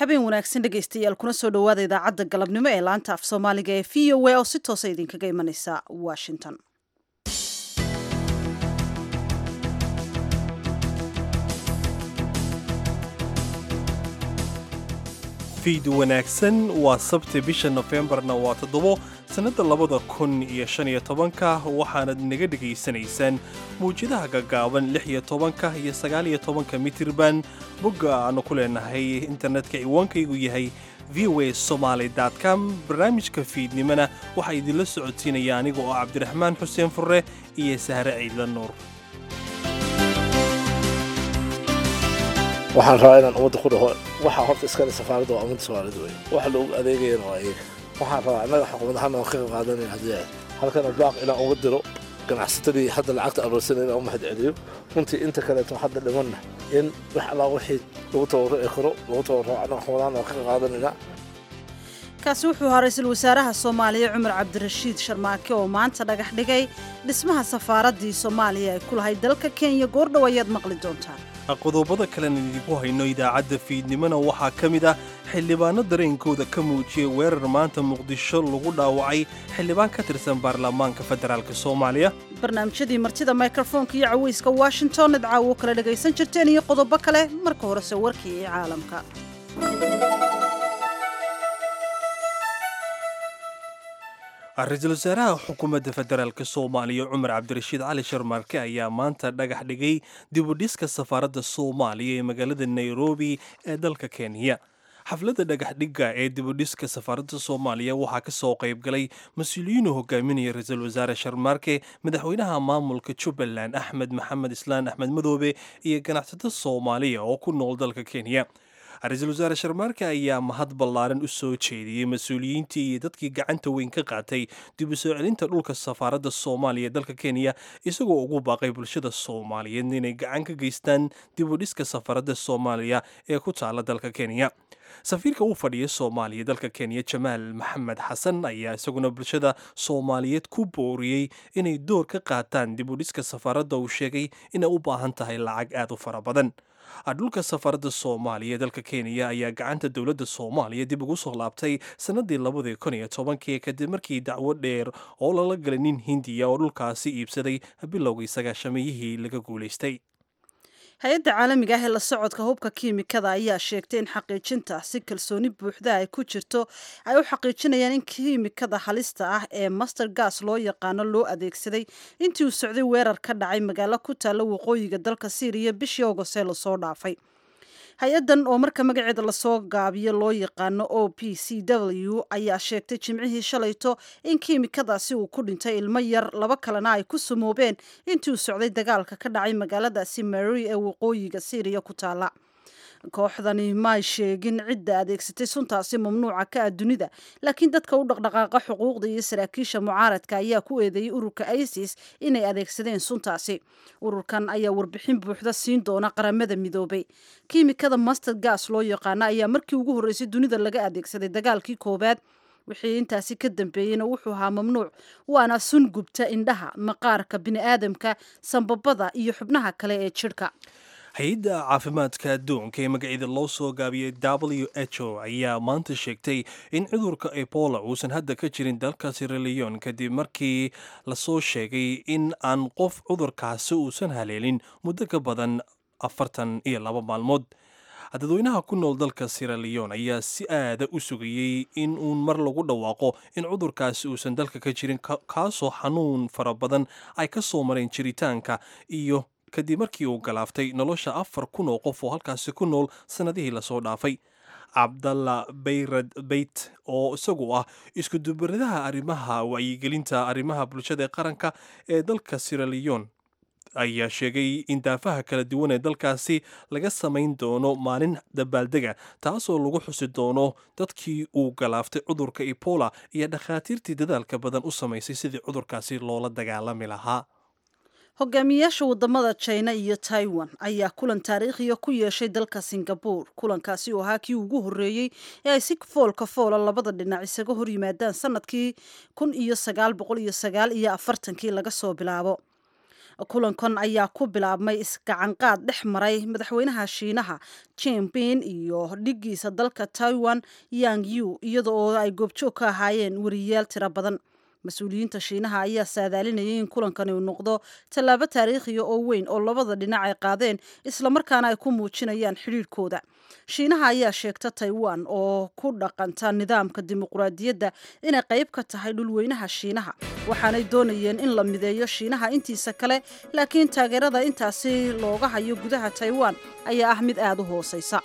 habeen wanaagsan dhegaystayaal kuna soo dhowaada idaacadda galabnimo ee laanta af soomaaliga ee v o a oo si toosa idinkaga imanaysa washington fiid wanaagsan waa sabti bisha nofembarna waa toddobo sannadda labada kun iyo shan iyo tobanka waxaanad naga dhegaysanaysaan mawjadaha gaggaaban lix iyo tobanka iyo sagaal iyo tobanka mitirban bogga aanu ku leenahay internetka ciwaankaygu yahay v o a somaly com barnaamijka fiidnimona waxaa idinla socodsiinaya aniga oo cabdiraxmaan xuseen furre iyo sahre ciidla nuur waxaan rabaa inaan ummadda ku dhaho waxaa horta iskale safaaradda waa ummadda soomaalida wey waxa loogu adeegayana waa iyaga waxaan rabaa annaga xukuumad ahaan aan ka qayb qaadanayna haddii ay halkana baaq inaan uga diro ganacsatadii hadda lacagta aroorsanay inaan u mahad celiyo runtii inta kaleeto hadda dhimanna in wax allaa wixii lagu tabarruci karo lagu tabarruco annaga xukuumadaan aan ka qayb qaadanayna kaasi wuxuu ahaa ra-iisul wasaaraha soomaaliya cumar cabdirashiid sharmaake oo maanta dhagax dhigay dhismaha safaaraddii soomaaliya ay ku lahayd dalka kenya goordhow ayaad maqli doontaan qodobada kalena idinku hayno idaacadda fiidnimona waxaa ka mid ah xildhibaano dareenkooda ka muujiyey weerar maanta muqdisho lagu dhaawacay xildhibaan ka tirsan baarlamaanka federaalk soomaaliya barnaamijyadii martida mikrofoonka iyo caweyska washington idcaawo kala dhagaysan jirteen iyo qodobo kale marka horese warkii ee caalamka ra-iisul wasaaraha xukuumadda federaalk soomaaliya cumar cabdirashiid cali sharmaarke ayaa maanta dhagax dhigay dibudhiska safaaradda soomaaliya ee magaalada nairobi ee dalka kenya xafladda dhagaxdhigga ee dibudhiska safaaradda soomaaliya waxaa ka soo qayb galay mas-uuliyiinu hogaaminaya ra-iisul wasaare sharmaarke madaxweynaha maamulka jubbaland axmed maxamed islaan axmed madoobe iyo ganacsato soomaaliya oo ku nool dalka kenya ra-iisul wasaare sharmaarke ayaa mahad ballaaran u soo jeediyey mas-uuliyiintii iyo dadkii gacanta weyn ka qaatay dib u soo celinta dhulka safaaradda soomaaliya ee dalka kenya isagoo ugu baaqay bulshada soomaaliyeed inay gacan ka geystaan dib u dhiska safaaradda soomaaliya ee ku taala dalka kenya safiirka u fadhiya soomaaliya dalka kenya jamaal maxamed xasan ayaa isaguna bulshada soomaaliyeed ku booriyey inay door ka qaataan dib u dhiska safaaradda uu sheegay inay u baahan tahay lacag aad u fara badan dhulka safaaradda soomaaliya ee dalka kenya ayaa gacanta dowladda soomaaliya dib ugu soo laabtay sannadii labadii kun iyo tobankii kadib markii dacwo dheer oo lala galay nin hindiya oo dhulkaasi iibsaday bilowgii sagaashamiyihii laga guulaystay hay-adda caalamiga ah ee la socodka hubka kiimikada ayaa sheegtay in xaqiijinta si kalsooni buuxda ay ku jirto ay u xaqiijinayaan in kiimikada halista ah ee master gas loo yaqaano loo adeegsaday intii uu socday weerar ka dhacay magaalo ku taalla waqooyiga dalka syriya bishii ogosee lasoo dhaafay hay-addan oo marka magaceeda lasoo gaabiyo loo yaqaano o p c w ayaa sheegtay jimcihii shalayto in kiimikadaasi uu ku dhintay ilmo yar laba kalena ay ku sumoobeen intii uu socday dagaalka ka dhacay magaaladaasi mary ee waqooyiga syriya ku taala kooxdani may sheegin cidda adeegsatay suntaasi mamnuuca ka ah dunida laakiin dadka u dhaqdhaqaaqa xuquuqda iyo saraakiisha mucaaradka ayaa ku eedeeyey ururka isis inay adeegsadeen suntaasi ururkan ayaa warbixin buuxda siin doona qaramada midoobay kiimikada master gas loo yaqaano ayaa markii ugu horreysay dunida laga adeegsaday dagaalkii koowaad wixii intaasi ka dambeeyeyna wuxuu ahaa mamnuuc waana sun gubta indhaha maqaarka bini'aadamka sambabada iyo xubnaha kale ee jidhka hay-adda caafimaadka adduunka ee magaceeda loo soo gaabiyey w h o ayaa maanta sheegtay in cudurka ebola uusan hadda ka jirin dalka siraleon kadib markii lasoo sheegay in aan qof cudurkaasi uusan haleelin muddo ka badan afartan iyo laba maalmood dadweynaha ku nool dalka siraleon ayaa si aada u sugayey in uun mar lagu dhawaaqo in cudurkaasi uusan dalka ka jirin kaasoo xanuun fara badan ay ka soo mareen jiritaanka iyo kadib markii uu galaaftay nolosha afar kun oo qof oo halkaasi ku nool sannadihii lasoo dhaafay cabdalla bayrad beyt oo isagu ah iskudubaradaha arrimaha wacyigelinta arrimaha bulshada ee qaranka ee dalka siraleon ayaa sheegay in daafaha kala duwan ee dalkaasi laga samayn doono maalin dabaaldega taasoo lagu xusi doono dadkii uu galaaftay cudurka ebola iyo dhakhaatiirtii dadaalka badan u samaysay sidii cudurkaasi loola dagaalami lahaa hogaamiyayaasha wadamada china iyo taiwan ayaa kulan taariikhiya ku yeeshay dalka singabore kulankaasi oo ahaa kii ugu horreeyey ee ay si foolka foola labada dhinac isaga hor yimaadaan sanadkii kun iyo sagaal boqol iyo sagaal iyo afartankii laga soo bilaabo kulankan ayaa ku bilaabmay isgacanqaad dhex maray madaxweynaha shiinaha jinping iyo dhigiisa dalka taiwan yang yu iyada oo ay goobjoog ka ahaayeen wariyayaal tiro badan mas-uuliyiinta shiinaha ayaa saadaalinayay in kulankani uu noqdo tallaabo taariikhiya oo weyn oo labada dhinac ay qaadeen islamarkaana ay ku muujinayaan xidhiirhkooda shiinaha ayaa sheegta taiwan oo ku dhaqanta nidaamka dimuqraadiyadda inay qayb ka tahay dhulweynaha shiinaha waxaanay doonayeen in la mideeyo shiinaha intiisa kale laakiin taageerada intaasi looga hayo gudaha taiwan ayaa ah mid aada u hooseysa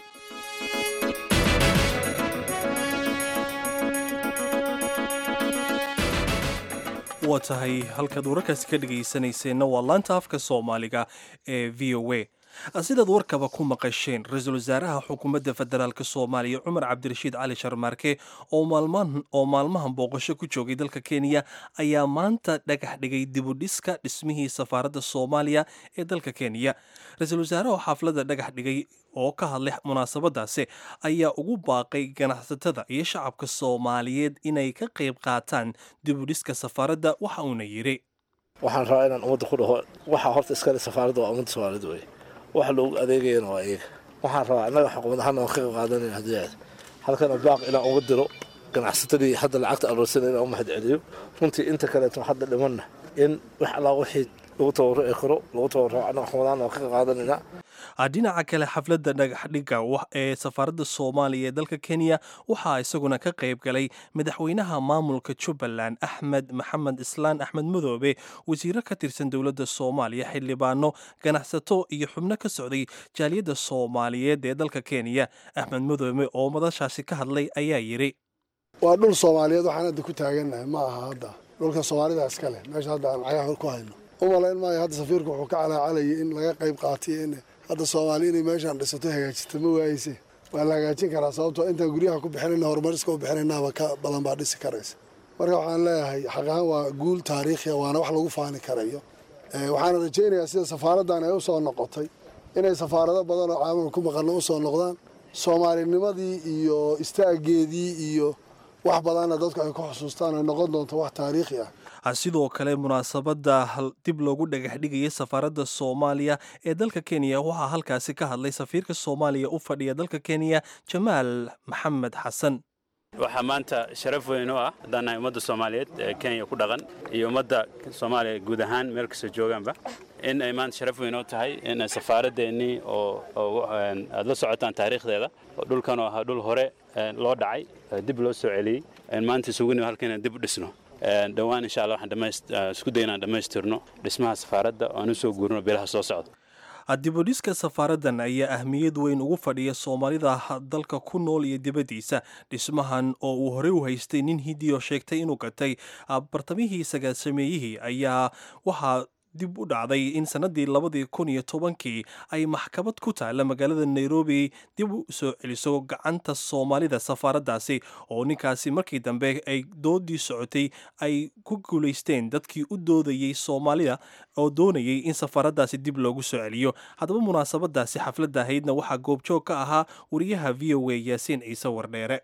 waa tahay halkaad wararkaasi ka dhegaysanayseena waa laanta afka soomaaliga ee v o a sidaad warkaba ku maqasheen ra-iisul wasaaraha xukuumadda federaalk soomaaliya cumar cabdirashiid cali sharmaarke oo maalmahan booqasho ku joogay dalka kenya ayaa maanta dhagax dhigay dibudhiska dhismihii safaaradda soomaaliya ee dalka kenya ra-iisul wasaaraha xaafladda dhagax dhigay oo ka hadlay munaasabadaasi ayaa ugu baaqay ganacsatada iyo shacabka soomaaliyeed inay ka qayb qaataan dibudhiska safaaradda waxa uuna yidhi waxaan rabaa inaan ummadda ku dhaho waxaa horta iskale safaaradda waa ummadda soomaalida wey waxa loogu adeegayana waa iyaga waxaan rabaa annaga xukuumad ahaan aan ka qayb qaadanayn haddii aad halkana baaq inaan uga diro ganacsatadii hadda lacagta aroorsanay inaan u mahad celiyo runtii inta kaleeto hadda dhimanna in wax allaa wixii lagu tabarruci karo lagu tabarruco annaga xukuumad ahaan aan ka qayb qaadanaynaa dhinaca kale xafladda dhagaxdhigga ee safaaradda soomaaliya ee dalka kenya waxaa isaguna ka qayb galay madaxweynaha maamulka jubbaland axmed maxamed islaan axmed madoobe wasiiro ka tirsan dowladda soomaaliya xildhibaano ganacsato iyo xubno ka socday jaaliyadda soomaaliyeed ee dalka kenya axmed madoobe oo madashaasi ka hadlay ayaa yidhi waa dhul soomaaliyeed waxaan hadda ku taagannahay ma aha hadda dhulka soomaalida iska leh meesha hadda aan cagaha ku hayno u malayn maayo hadda safiirku wuxuu ka calaacalayay in laga qayb qaatay in hadda soomaali inay meeshaan dhisato hagaajista ma waayeyse waa la hagaajin karaa sababtoo intaan guryaha ku bixinayna horumariska u bixinaynaaba ka badan baa dhisi karaysa marka waxaan leeyahay xaq ahaan waa guul taariikhiya waana wax lagu faani karayo waxaana rajaynayaa sida safaaraddan ay u soo noqotay inay safaarado badan oo caalamka ku maqanno u soo noqdaan soomaalinimadii iyo istaageedii iyo wax badanna dadku ay ku xusuustaan ay noqon doonto wax taariikhi ah sidoo kale munaasabadda dib loogu dhagax dhigaya safaaradda soomaaliya ee dalka kenya waxaa halkaasi ka hadlay safiirka soomaaliya u fadhiya dalka kenya jamaal maxamed xasan waxaa maanta sharaf weyn u ah haddaan nahay ummadda soomaaliyeed ee kenya ku dhaqan iyo ummadda soomaaliya guud ahaan meel kastoo joogaanba in ay maanta sharaf weyn u tahay in safaaraddeenii oo aad la socotaan taariikhdeeda oo dhulkan oo ahaa dhul hore loo dhacay dib loo soo celiyey maanta isugu nimo halka inaan dib u dhisno dhowaan insha allah waxaan isku day inaan dhammaystirno dhismaha safaaradda oo aan u soo guurino bilaha soo socda dibudhiska safaaraddan ayaa ahmiyad weyn ugu fadhiya soomaalida dalka ku nool iyo dibaddiisa dhismahan oo uu horey u haystay nin hidiyo sheegtay inuu gatay bartamihii sagaasameeyihii ayaa waxaa dib u dhacday in sannaddii labadii kun iyo tobankii ay maxkamad ku taalla magaalada nairobi dib u soo celiso gacanta soomaalida safaaraddaasi oo ninkaasi markii dambe ay doodii socotay ay ku guulaysteen dadkii u doodayey soomaalida oo doonayay in safaaraddaasi dib loogu soo celiyo haddaba munaasabadaasi xafladda ahaydna waxaa goobjoog ka ahaa wariyaha v o a yaasiin ciise wardheere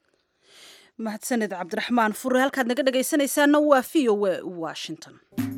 mahadsaned cabdiraxmaan fure halkaad naga dhegaysanaysaana waa v o a washington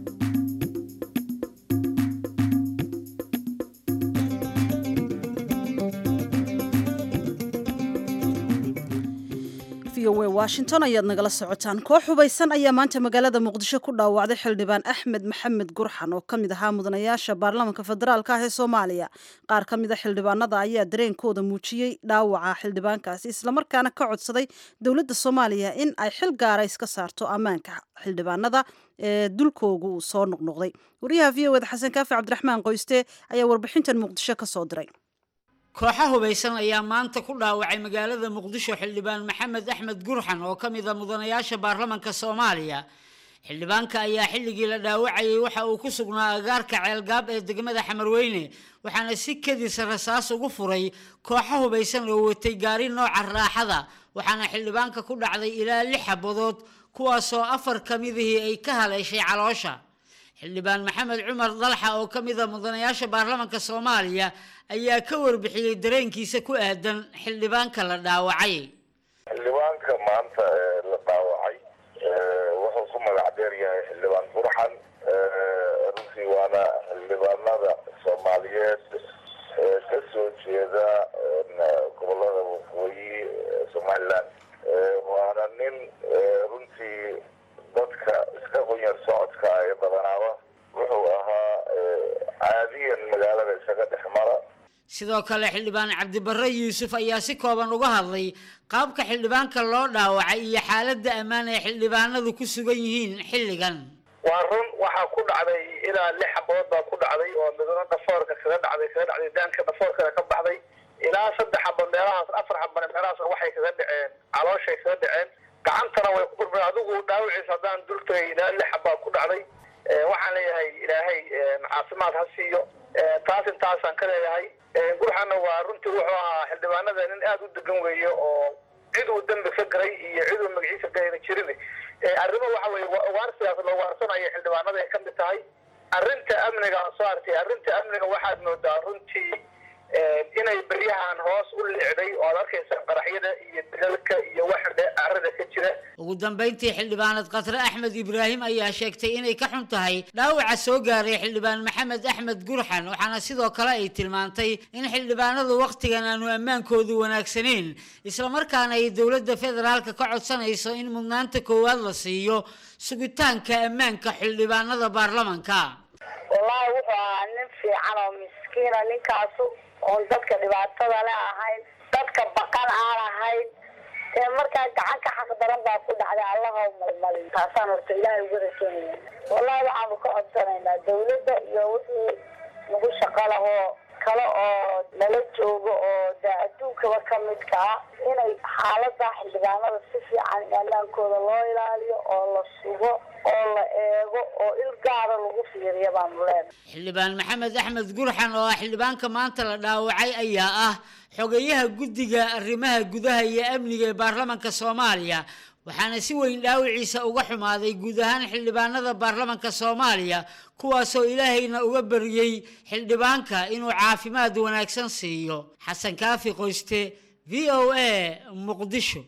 washington ayaad nagala socotaan koox hubaysan ayaa maanta magaalada muqdisho ku dhaawacday xildhibaan axmed maxamed gurxan oo ka mid ahaa mudanayaasha baarlamaanka federaalk ah ee soomaaliya qaar ka mid a xildhibaanada ayaa dareenkooda muujiyey dhaawaca xildhibaankaasi islamarkaana ka codsaday dowladda soomaaliya in ay xil gaara iska saarto ammaanka xildhibaanada ee dulkoogu uu soo noqnoqday wariyaha v o eda xasan kaafi cabdiraxmaan qoyste ayaa warbixintan muqdisho ka soo diray kooxa hubaysan ayaa maanta ku dhaawacay magaalada muqdisho xildhibaan maxamed axmed gurxan oo ka mid a mudanayaasha baarlamanka soomaaliya xildhibaanka ayaa xilligii la dhaawacayay waxa uu ku sugnaa agaarka ceelgaab ee degmada xamarweyne waxaana si kedisa rasaas ugu furay kooxo hubaysan oo watay gaari nooca raaxada waxaana xildhibaanka ku dhacday ilaa lix xabadood kuwaasoo afar ka midihii ay ka haleeshay caloosha xildhibaan maxamed cumar dalxa oo ka mid a mudanayaasha baarlamanka soomaaliya ayaa ka warbixiyey dareenkiisa ku aadan xildhibaanka la dhaawacay xildhibaanka maanta la dhaawacay wuxuu ku magac dheer yahay xildhibaan burxan runtii waana magaalada isaga dhex mara sidoo kale xildhibaan cabdibarre yuusuf ayaa si kooban uga hadlay qaabka xildhibaanka loo dhaawacay iyo xaaladda ammaan ay xildhibaanadu ku sugan yihiin xilligan waa run waxaa ku dhacday ilaa lix xabood baa ku dhacday oo midna dhafoorka kaga dhacday kaga dhacday daanka dhafoorkana ka baxday ilaa saddex xaba meelahaas afar xabane meelahaasna waxay kaga dhaceen calooshay kaga dhaceen gacantana way ku gurmeen adigu dhaawiciisa haddaan dul tagay ilaa lix xabaa ku dhacday waxaan leeyahay ilaahay caafimaad ha siiyo taas intaasaan ka leeyahay gurxana waa runtii wuxuu ahaa xildhibaanada nin aada u degan weeye oo cid uu dembi ka galay iyo cid uu magaciisa galayna jirin arrimo waxa weye ugaarsigaas la ugaarsanaya xildhibaanada ay ka mid tahay arrinta amniga aan soo artay arrinta amniga waxaad moodaa runtii inay beryahan hoos u licday oo ad arkaysa qaraxyada iyo dilalka iyo waxa carada ka jira ugu dambayntii xildhibaanad khatre axmed ibraahim ayaa sheegtay inay ka xun tahay dhaawaca soo gaaray xildhibaan maxamed axmed gurxan waxaana sidoo kale ay tilmaantay in xildhibaanadu wakhtigan aanu ammaankoodu wanaagsanayn islamarkaana ay dowladda federaalka ka codsanayso in mudnaanta koowaad la siiyo sugitaanka ammaanka xildhibaanada baarlamanka wallaahi wuxuu ahaa nin fiican oo miskiina ninkaasu oon dadka dhibaatada le ahayn dadka baqan aan ahayn ee markaa gacanka xaq daran baa ku dhacday allaha malmalin taasaan horta ilaahay uga rajeynaya wallahi waxaanu ka codsanaynaa dawladda iyo wixii nagu shaqo lahoo kale oo nala joogo oo dee adduunkaba ka midka ah inay xaalada xildhibaanada si fiican ammaankooda loo ilaaliyo oo la sugo oo la eego oo il gaara lagu fiiriya baanu leenahay xildhibaan maxamed axmed gurxan oo ah xildhibaanka maanta la dhaawacay ayaa ah xogeyaha guddiga arrimaha gudaha iyo amniga ee baarlamanka soomaaliya waxaana si weyn dhaawiciisa uga xumaaday guud ahaan xildhibaanada baarlamanka soomaaliya kuwaasoo ilaahayna uga baryey xildhibaanka inuu caafimaad wanaagsan siiyo xasan kaafi qoyste v o a muqdisho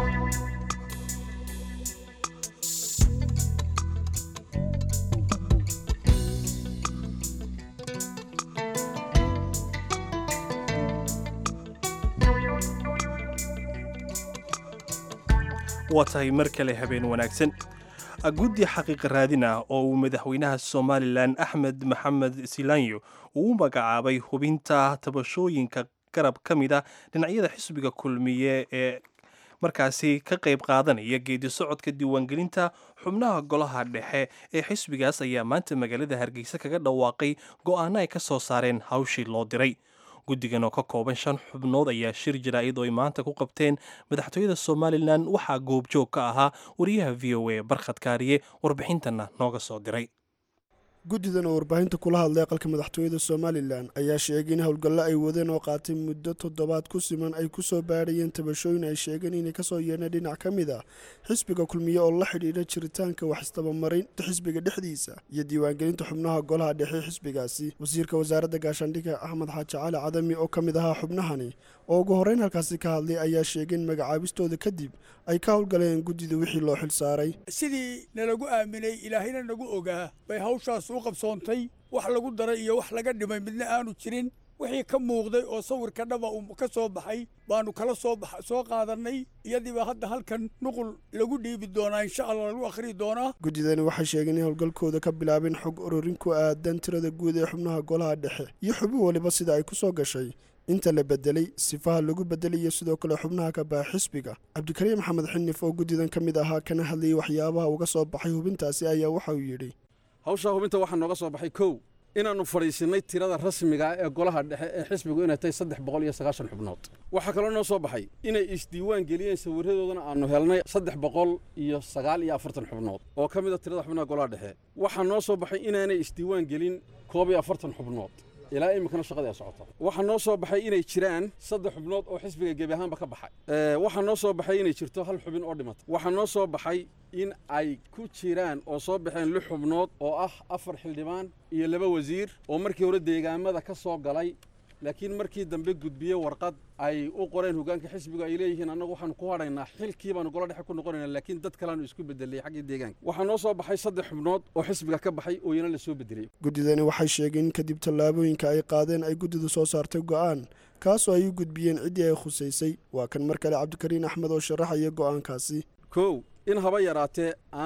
waa tahay mar kale habeen wanaagsan guddi xaqiiqa raadin ah oo uu madaxweynaha somalilan axmed maxamed silanyo uu u magacaabay hubinta tabashooyinka garab ka mid a dhinacyada xisbiga kulmiye ee markaasi ka qayb qaadanaya geedi socodka diiwaangelinta xubnaha golaha dhexe ee xisbigaas ayaa maanta magaalada hargeysa kaga dhawaaqay go'aano ay ka soo saareen hawshii loo diray guddigan oo ka kooban shan xubnood ayaa shir jaraa'id oo ay maanta ku qabteen madaxtooyada somalilan waxaa goobjoog ka ahaa wariyaha v o a barkhad kaariye warbixintana nooga soo diray guddidan oo warbaahinta kula hadlay aqalka madaxtooyada somalilan ayaa sheegay in howlgallo ay wadeen oo qaatay muddo toddobaad ku siman ay ku soo baadhayeen tabashooyin ay sheegeen inay kasoo yeedheen dhinac ka mid ah xisbiga kulmiye oo la xidhiidha jiritaanka wax isdabamarinta xisbiga dhexdiisa iyo diiwaangelinta xubnaha golaha dhexe xisbigaasi wasiirka wasaaradda gaashaandhigga axmed xaaji cali cadami oo ka mid ahaa xubnahani oo ugu horreyn halkaasi ka hadlay ayaa sheegay in magacaabistooda kadib ay ka howlgaleen guddida wixii loo xil saaray sidii nalagu aaminay ilaahayna nagu ogaa bay hawshaas u qabsoontay wax lagu daray iyo wax laga dhimay midna aanu jirin wixii ka muuqday oo sawirka dhaba uu ka soo baxay baanu kala soo soo qaadannay iyadiiba hadda halkan nuqul lagu dhiibi doonaa insha allah lagu akhriyi doonaa guddidani waxay sheegeen in howlgalkooda ka bilaabeen xog ururin ku aadan tirada guud ee xubnaha golaha dhexe iyo xubin waliba sida ay ku soo gashay inta la bedelay sifaha lagu bedelay iyo sidoo kale xubnaha ka baxa xisbiga cabdikariim maxamed xinif oo guddidan ka mid ahaa kana hadlayay waxyaabaha uga soo baxay hubintaasi ayaa waxa uu yidhi hawshaa hubinta waxaa nooga soo baxay kow inaannu fadhiisinnay tirada rasmiga ah ee golaha dhexe ee xisbigu inay tahay saddex boqol iyo sagaashan xubnood waxaa kaloo noo soo baxay inay isdiiwaan geliyeen sawirradoodana aannu helnay saddex boqol iyo sagaal iyo afartan xubnood oo ka mid a tirada xubnaha golaha dhexe waxaa noo soo baxay inaanay isdiiwaan gelin koob iyo afartan xubnood ilaa iminkana shaqadii ay socota waxaa noo soo baxay inay jiraan saddex xubnood oo xisbiga gebi ahaanba ka baxay waxaa noo soo baxay inay jirto hal xubin oo dhimata waxaa noo soo baxay in ay ku jiraan oo soo baxeen lix xubnood oo ah afar xildhibaan iyo laba wasiir oo markii hore deegaamada ka soo galay laakiin markii dambe gudbiye warqad ay u qoreen hogaanka xisbigu ay leeyihiin annagu waxaanu ku hadhaynaa xilkii baanu gola dhexe ku noqonaynaa laakiin dad kaleanu isku bedelay xaggii deegaanka waxaa noo soo baxay saddex xubnood oo xisbiga ka baxay oo iyana la soo bedelay guddidani waxay sheegeen in kadib tallaabooyinka ay qaadeen ay guddidu soo saartay go'aan kaasoo ay u gudbiyeen ciddii ay khusaysay waa kan mar kale cabdikariin axmed oo sharaxaya go'aankaasi kow in haba yaraatee aan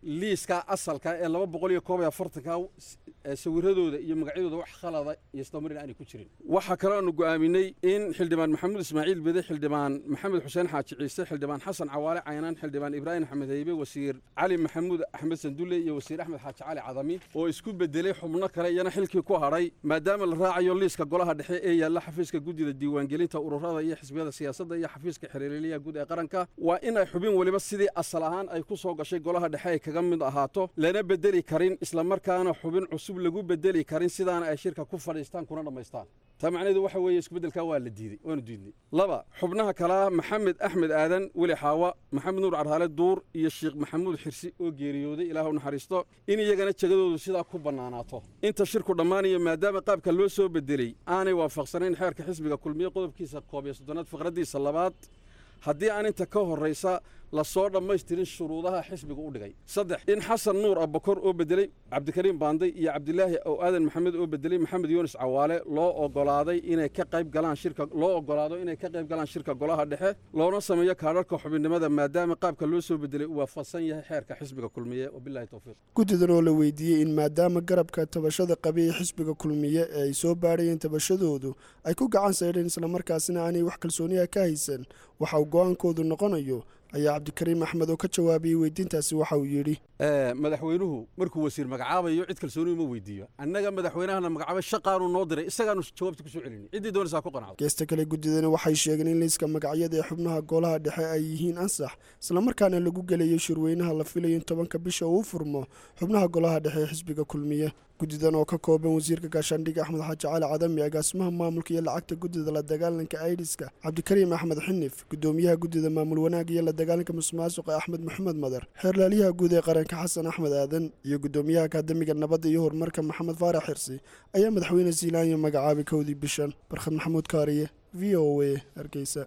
liiska asalka ee laba boqol iyo koob iyo afartanka sawiradooda iyo magacyadooda wax khalada iyo isdamarin aanay ku jirin waxaa kaloo aanu go'aaminay in xildhibaan maxamuud ismaaciil bede xildhibaan maxamed xuseen xaaji ciise xildhibaan xasan cawaale caynaan xildhibaan ibraahim axmed haybe wasiir cali maxamuud axmed sandulle iyo wasiir axmed xaaji cali cadami oo isku bedelay xubno kale iyana xilkii ku hadhay maadaama la raacayo liiska golaha dhexe ee yaalla xafiiska guddida diiwaangelinta ururada iyo xisbiyada siyaasadda iyo xafiiska xiriirliyaha guud ee qaranka waa in ay xubin weliba sidii asal ahaan ay ku soo gashay golaha dhexe ay kaga mid ahaato lana bedeli karin islamarkaana xubin cusub lagu bedeli karin sidaana ay shirka ku fadhiistaan kuna dhammaystaan taa macnaheedu waxa weeye isbeddelkaa waa la diiday waanu diidnay laba xubnaha kalaa maxamed axmed aadan weli xaawa maxamed nuur carhaale duur iyo sheekh maxamuud xirsi oo geeriyooday ilaah u naxariisto in iyagana jegadoodu sidaa ku bannaanaato inta shirku dhammaanayo maadaama qaabka loo soo bedelay aanay waafaqsanayn xeerka xisbiga kulmiye qodobkiisa koob iyo soddonaad faqraddiisa labaad haddii aan inta ka horraysa lasoo dhammaystirin shuruudaha xisbiga u dhigay saddex in xasan nuur abakor oo bedelay cabdikariim baanday iyo cabdilaahi ow aadan maxamed oo bedelay maxamed yuunus cawaale loo ogolaaday inay ka qayb galaan shirka loo ogolaado inay ka qayb galaan shirka golaha dhexe loona sameeyo kaadharka xubinnimada maadaama qaabka loo soo bedelay uu waafaqsan yahay xeerka xisbiga kulmiye wabilahi towfiiq guddidan oo la weydiiyey in maadaama garabka tabashada qabiyey xisbiga kulmiye ee ay soo baadhayeen tabashadoodu ay ku gacan saydheen islamarkaasina aanay wax kalsooniya ka haysan waxa uu go-aankoodu noqonayo ayaa cabdikariim axmed oo ka jawaabiyey weydiintaasi waxa uu yidhi madaxweynuhu markuu wasiir magacaabayo cid kalsooniyu ma weydiiyo annaga madaxweynahana magacaabay shaqaanu noo diray isagaanu jawaabta ku soo celinay ciddii doonaysaa ku qanacdo geesta kale guddidani waxay sheegeen in liiska magacyada ee xubnaha golaha dhexe ay yihiin ansax islamarkaana lagu gelayo shirweynaha la filayo in tobanka bisha uu furmo xubnaha golaha dhexe ee xisbiga kulmiye guddidan oo ka kooban wasiirka gaashaandhigga axmed xaaji cali cadami agaasimaha maamulka iyo lacagta guddida la dagaalanka aidiska cabdikariim axmed xinif gudoomiyaha guddida maamul wanaag iyo la dagaalanka musuqmaasuqa axmed maxamed madar xeerlaaliyaha guud ee qaranka xasan axmed aadan iyo gudoomiyaha akademiga nabadda iyo horumarka maxamed faarax xirsi ayaa madaxweyne ziilaanya magacaabay kowdii bishan barkhad maxamuud kaariye v o a hargeysa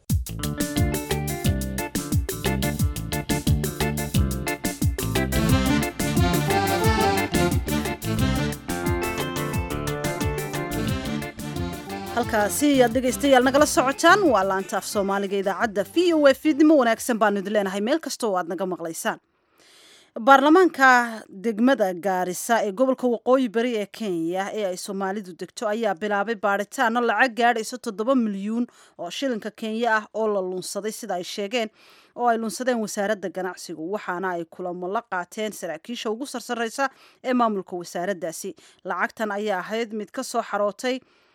halkaasi ayaad dhegaystayaal nagala socotaan waa laanta af soomaaliga idaacadda v o a fiidnimo wanaagsan baanu idin leenahay meel kasta oo aad naga maqlaysaan baarlamaanka degmada gaarisa ee gobolka waqooyi bari ee kenya ee ay soomaalidu degto ayaa bilaabay baadhitaano lacag gaadhayso toddoba milyuun oo shilinka kenya ah oo la lunsaday sida ay sheegeen oo ay lunsadeen wasaaradda ganacsigu waxaana ay kulamo la qaateen saraakiisha ugu sarsareysa ee maamulka wasaaraddaasi lacagtan ayaa ahayd mid ka soo xarootay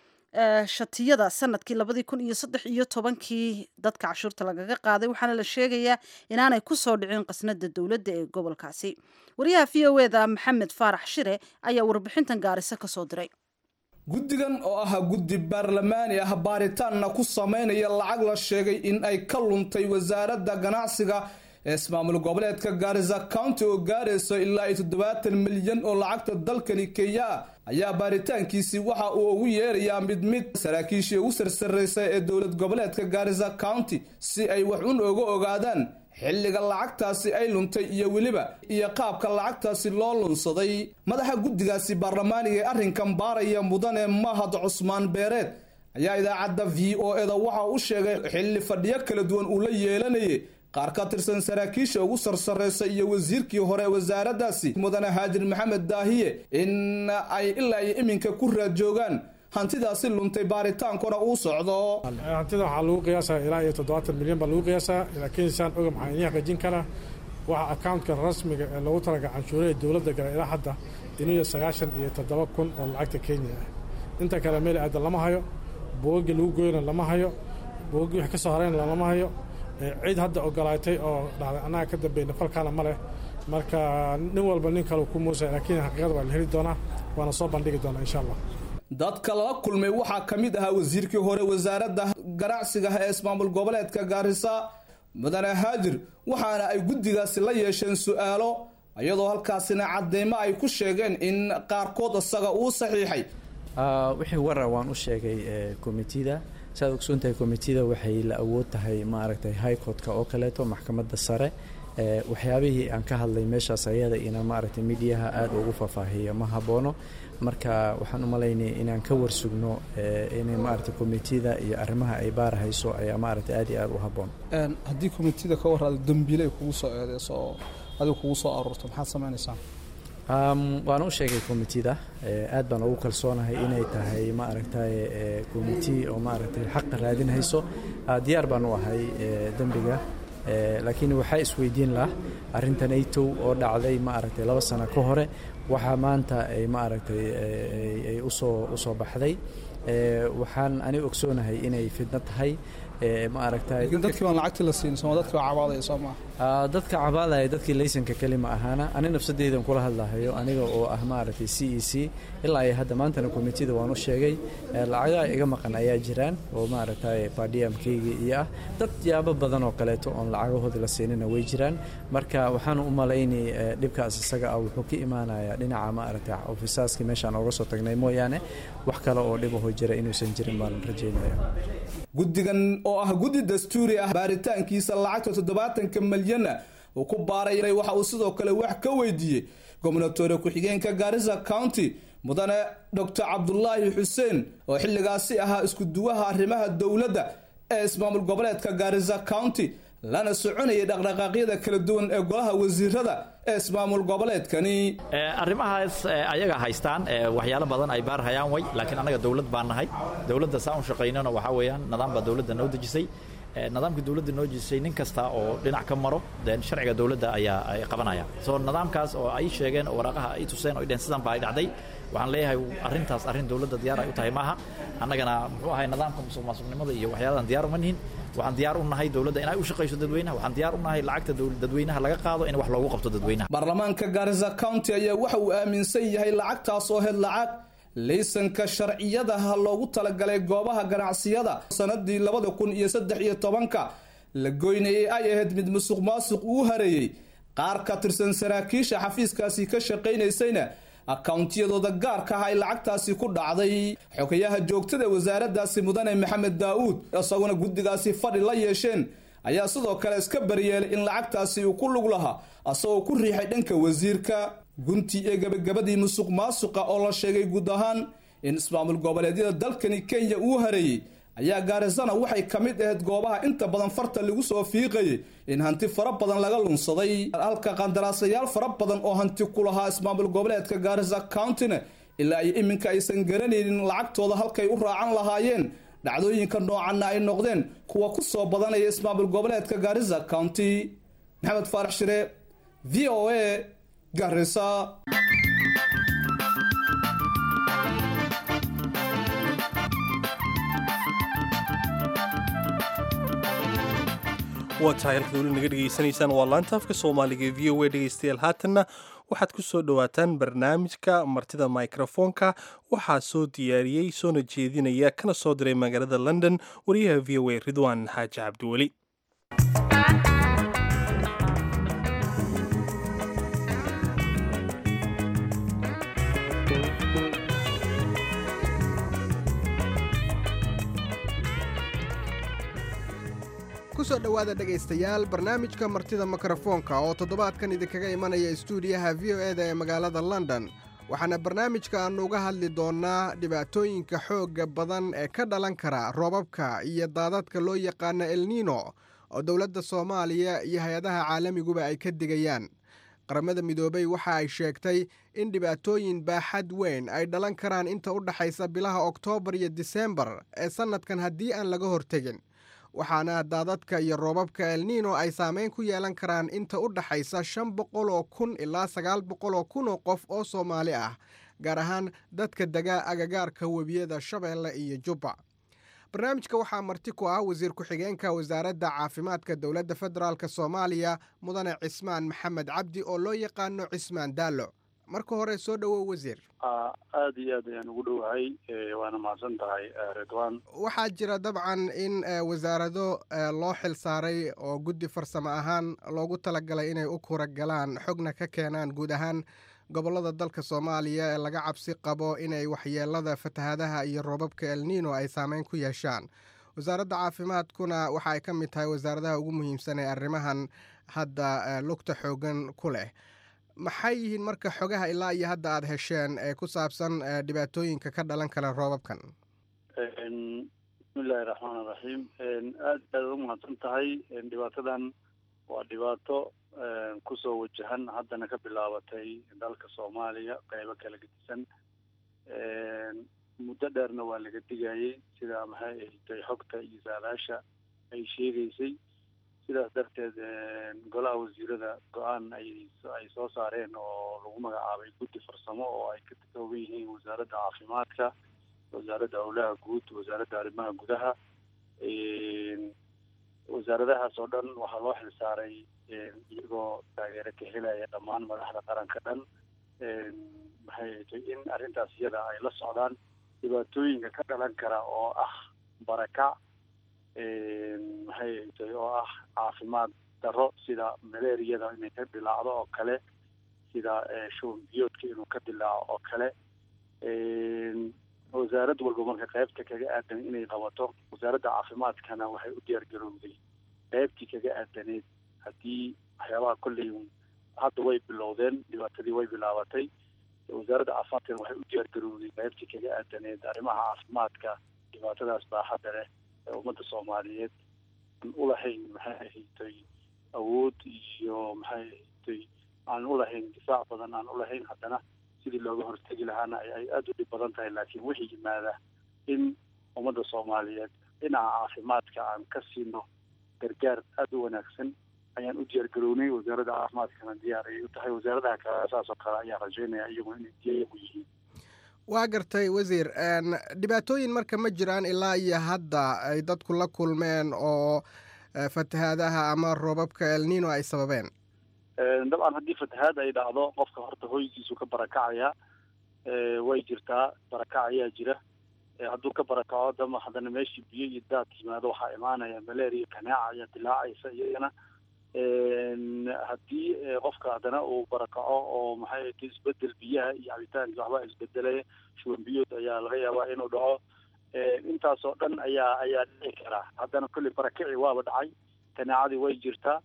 shatiyada sanadkii labadii kun iyo saddex iyo tobankii dadka cashuurta lagaga qaaday waxaana la sheegayaa inaanay ku soo dhicin qasnada dowladda ee gobolkaasi wariyaha v o eda maxamed faarax shire ayaa warbixintan gaariso ka soo diray guddigan oo ah guddi baarlamaani ah baaritaanna ku sameynaya lacag la sheegay in ay ka luntay wasaaradda ganacsiga ee ismaamul goboleedka gaarisa county oo gaarayso ilaa iyo toddobaatan milyan oo lacagta dalkani kenya ayaa baaritaankiisii waxa uu ugu yeerayaa mid mid saraakiishii ugu sarsaraysa ee dowlad goboleedka gaarisa county si ay wax un oga ogaadaan xilliga lacagtaasi ay luntay iyo weliba iyo qaabka lacagtaasi loo lunsaday madaxa guddigaasi baarlamaaniga ee arrinkan baaraya mudane mahad cusmaan beereed ayaa idaacadda v o eda waxa u sheegay xilli fadhiyo kala duwan uu la yeelanayay qaar ka tirsan saraakiisha ugu sarsaraysa iyo wasiirkii hore wasaaraddaasi mudane haajir maxamed daahiye in ay ilaa iyo iminka ku raad joogaan hantidaasi luntay baaritaankuna uu socdo hantida waxaa lagu qiyaasaa ilaa iyo toddobaatan milyan baa lagu qiyaasaa laakiin saan oga maxaa inii xaqiijin karaa waxa accountka rasmiga ee loogu talaga canshuuraha dowladda gala ilaa hadda iniyo sagaashan iyo toddoba kun oo lacagta kenya ah inta kale meel aada lama hayo boogagii lagu goyna lama hayo boogagii wixii ka soo harayna lama hayo cid hadda ogolaatay oo dhahday annaga ka dambeyna falkaana ma leh marka nin walba nin kale ku muusay laakiin xaqiiqada waa la heli doonaa waana soo bandhigi doonaa insha allah dadka lala kulmay waxaa ka mid ahaa wasiirkii hore wasaaradda ganacsiga ee ismaamul goboleedka gaarisa mudane haajir waxaana ay guddigaasi la yeesheen su-aalo iyadoo halkaasina cadeymo ay ku sheegeen in qaarkood isaga uu saxiixay wixii warar waan u sheegay komitida saad ogsoontahay komitida waxay la awood tahay maaragtay high courtka oo kaleeto maxkamadda sare waxyaabihii aan ka hadlay meeshaas ayada ina maaragtay midiyaha aada ugu faahfaahiya ma haboono marka waxaan u malaynaya inaan ka warsugno inay maaragtay komitida iyo arrimaha ay baarahayso ayaa maaragtay aada iyo aada u haboon haddii komitida ka waraado dambiile ay kugu soo eedeyso oo adiga kugu soo aruurto maxaad samaynaysaa waan u sheegay komitida aad baan ugu kalsoonahay inay tahay ma aragtay komiti oo ma aragtay xaqa raadinhayso diyaar baan u ahay dembiga laakiin waxaa isweydiin lah arrintan aytow oo dhacday ma aragtay laba sano ka hore waxaa maanta ay ma aragtay ay usoo usoo baxday waxaan aniga ogsoonahay inay fidno tahay ma aragtay laakiin dadkii baan lacagtii la siin soo dadkii baa cabaadaya soo maaha dadka cabaadaya dadkii laysanka keli ma ahaana ani nafsadeydan kula hadlahayo aniga oo ah maaragtay c e c ilaa iyo hadda maantana komitida waan u sheegay lacagaha iga maqan ayaa jiraan oo maaragtay badiyamkayga iyo ah dad yaabo badan oo kaleeto oon lacagahoodii la siinina way jiraan marka waxaan u malaynay dhibkaas isaga ah wuxuu ka imaanayaa dhinaca maaragtay ofisaaskii meeshaan ooga soo tagnay mooyaane wax kale oo dhibahoo jira inuusan jirin baan rajaynaya guddigan oo ah guddi dastuuri ah baaritaankiisa lacagta toddobaatanka malyan uu ku baaray waxa uu sidoo kale wax ka weydiiyey gobnatore ku-xigeenka gaarisa county mudane doctor cabdulaahi xuseen oo xilligaasi ahaa isku duwaha arrimaha dowladda ee ismaamul goboleedka gaarisa county lana soconayay dhaqdhaqaaqyada kala duwan ee golaha wasiirada ee ismaamul goboleedkani arrimahaas ayaga haystaan waxyaalo badan ay baarhayaan way laakiin annaga dowlad baan nahay dowladda saa un shaqaynana waxaa weeyaan nidaam baa dowladda noo dejisay nidaamka dowladda noo dejisay nin kasta oo dhinac ka maro den sharciga dowladda ayaa ay qabanaya soo nidaamkaas oo ay sheegeen oo waraaqaha ay tuseen oo dheen sidan baa ay dhacday waxaan leeyahay arrintaas arrin dowladda diyaar ay u tahay maaha annagana muxuu ahay nidaamka musuq maasuqnimada iyo waxyaaladan diyaar uma nihin waxaan diyaar u nahay dowladda inay u shaqayso dadweynaha waxaan diyaar u nahay lacagta dadweynaha laga qaado in wax loogu qabto dadweynaha baarlamaanka gaarisa county ayaa waxa uu aaminsan yahay lacagtaas oo hed lacag laysanka sharciyadaha loogu talagalay goobaha ganacsiyada sanadii labada kun iyo saddex iyo tobanka la goynayay ay ahayd mid musuq maasuq uu hareeyey qaar ka tirsan saraakiisha xafiiskaasi ka shaqaynaysayna akawntiyadooda gaarka ah ay lacagtaasi ku dhacday xogayaha joogtada wasaaraddaasi mudane maxamed daa'uud isaguna guddigaasi fadhi la yeesheen ayaa sidoo kale iska baryeelay in lacagtaasi uu ku lug lahaa asagoo ku riixay dhanka wasiirka gunti ee gabagabadii musuq maasuqa oo la sheegay guud ahaan in ismaamul goboleedyada dalkani kenya uu hareeyey ayaa gaarisana waxay ka mid ahayd goobaha inta badan farta lagu soo fiiqayay in hanti fara badan laga lunsaday halka qandaraasayaal fara badan oo hanti ku lahaa ismaamul goboleedka gaarisa countyna ilaa iyo iminka aysan garanaynin lacagtooda halkay u raacan lahaayeen dhacdooyinka noocanna ay noqdeen kuwa ku soo badanaya ismaamul goboleedka gaarisa county maxamed faarax shire v o a garisa waa tahay halkaad weli naga dhegaysanaysaan waa laanta afka soomaaliga ee v o a dhegaystayaal haatanna waxaad ku soo dhowaataan barnaamijka martida microfoonka waxaa soo diyaariyey soona jeedinaya kana soo diray magaalada london wariyaha v o a ridwaan xaaji cabdiweli kusoo dhowaada dhegaystayaal barnaamijka martida mikrofoonka oo toddobaadkan idinkaga imanaya istuudiyaha v o e da ee magaalada london waxaana barnaamijka aannu uga hadli doonnaa dhibaatooyinka xoogga badan ee ka dhalan kara roobabka iyo daadadka loo yaqaano elnino oo dowladda soomaaliya iyo hay-adaha caalamiguba ay ka digayaan qaramada midoobey waxa ay sheegtay in dhibaatooyin baaxad weyn ay dhalan karaan inta u dhaxaysa bilaha oktoobar iyo diseembar ee sannadkan haddii aan laga hortegin waxaana daadadka iyo roobabka elnino ay saameyn ku yeelan karaan inta u dhaxaysa shan boqol oo kun ilaa sagaal boqol oo kun oo qof oo soomaali ah gaar ahaan dadka dega agagaarka webiyada shabeelle iyo jubba barnaamijka waxaa marti ku ah wasiir ku-xigeenka wasaaradda caafimaadka dowladda federaalk soomaaliya mudane cismaan maxamed cabdi oo loo yaqaano cismaan daallo marka hore soo dhowow wasiir aada iyo aad ayaan ugu dhowahay waana mahadsan tahay ridwan waxaa jira dabcan in wasaarado loo xil saaray oo guddi farsamo ahaan loogu talagalay inay u kura galaan xogna ka keenaan guud ahaan gobollada dalka soomaaliya ee laga cabsi qabo inay waxyeelada fatahaadaha iyo roobabka elnino ay saameyn ku yeeshaan wasaaradda caafimaadkuna waxa ay ka mid tahay wasaaradaha ugu muhiimsan ee arrimahan hadda lugta xoogan ku leh maxay yihiin marka xogaha ilaa iyo hadda aada hesheen ee ku saabsan dhibaatooyinka ka dhalan kara roobabkan bismillahi raxmaan raxiim aad aad u mahadsan tahay dhibaatadan waa dhibaato kusoo wajahan haddana ka bilaabatay dalka soomaaliya qeybo kala gedisan muddo dheerna waa laga digayay sida maxay ahatay xogta iyo saalaasha ay sheegaysay sidaas darteed golaha wasiirada go-aan ay ay soo saareen oo lagu magacaabay guddi farsamo oo ay ka kooban yihiin wasaaradda caafimaadka wasaaradda howlaha guud wasaaradda arrimaha gudaha wasaaradahaas oo dhan waxaa loo xilsaaray iyagoo taageero ka helaya dhammaan madaxda qaranka dhan maxay ahatay in arrintaas iyada ay la socdaan dhibaatooyinka ka dhalan kara oo ah barakac maxay ahatay oo ah caafimaad darro sida malaariyada inay ka dilaacdo oo kale sida shuban biyoodka inuu ka dilaaco oo kale wasaarad walba marka qaybta kaga aadan inay qabato wasaaradda caafimaadkana waxay u diyaar garowday qaybtii kaga aadaneed haddii waxyaabaha kolley hadda way bilowdeen dhibaatadii way bilaabatay wasaaradda caafimaadkana waxay u diyaar garowday qaybtii kaga aadaneed arrimaha caafimaadka dhibaatadaas baaxadda leh ee ummadda soomaaliyeed aan ulahayn maxay ahatay awood iyo maxay ahatay aan ulahayn difaac badan aan ulahayn haddana sidii looga hortegi lahaana ay aada u dhib badan tahay laakiin wixii yimaada in ummadda soomaaliyeed dhinaca caafimaadka aan ka siino gargaar aada u wanaagsan ayaan u diyaar garownay wasaaradda caafimaadkana diyaar ayay u tahay wasaaradaha kale saas oo kale ayaan rajaynaya iyaguna inay diyaar u yihiin waa gartay wasiir dhibaatooyin marka ma jiraan ilaa iyo hadda ay dadku la kulmeen oo fatahaadaha ama roobabka elnino ay sababeen dabcan haddii fatahaad ay dhacdo qofka horta hoygiisu ka barakacaya way jirtaa barakac ayaa jira hadduu ka barakaco dama haddana meeshii biyo iyo daad yimaado waxaa imaanaya malaria kanaaca ayaa dilaacaysa iyagana haddii qofka haddana uu barakaco oo maxay ta isbedel biyaha iyo cabitaanka waxbaa isbedelaya shuban biyood ayaa laga yaabaa inuu dhaco intaasoo dhan ayaa ayaa dhici karaa haddana kolley barakici waaba dhacay kanaacadii way jirtaa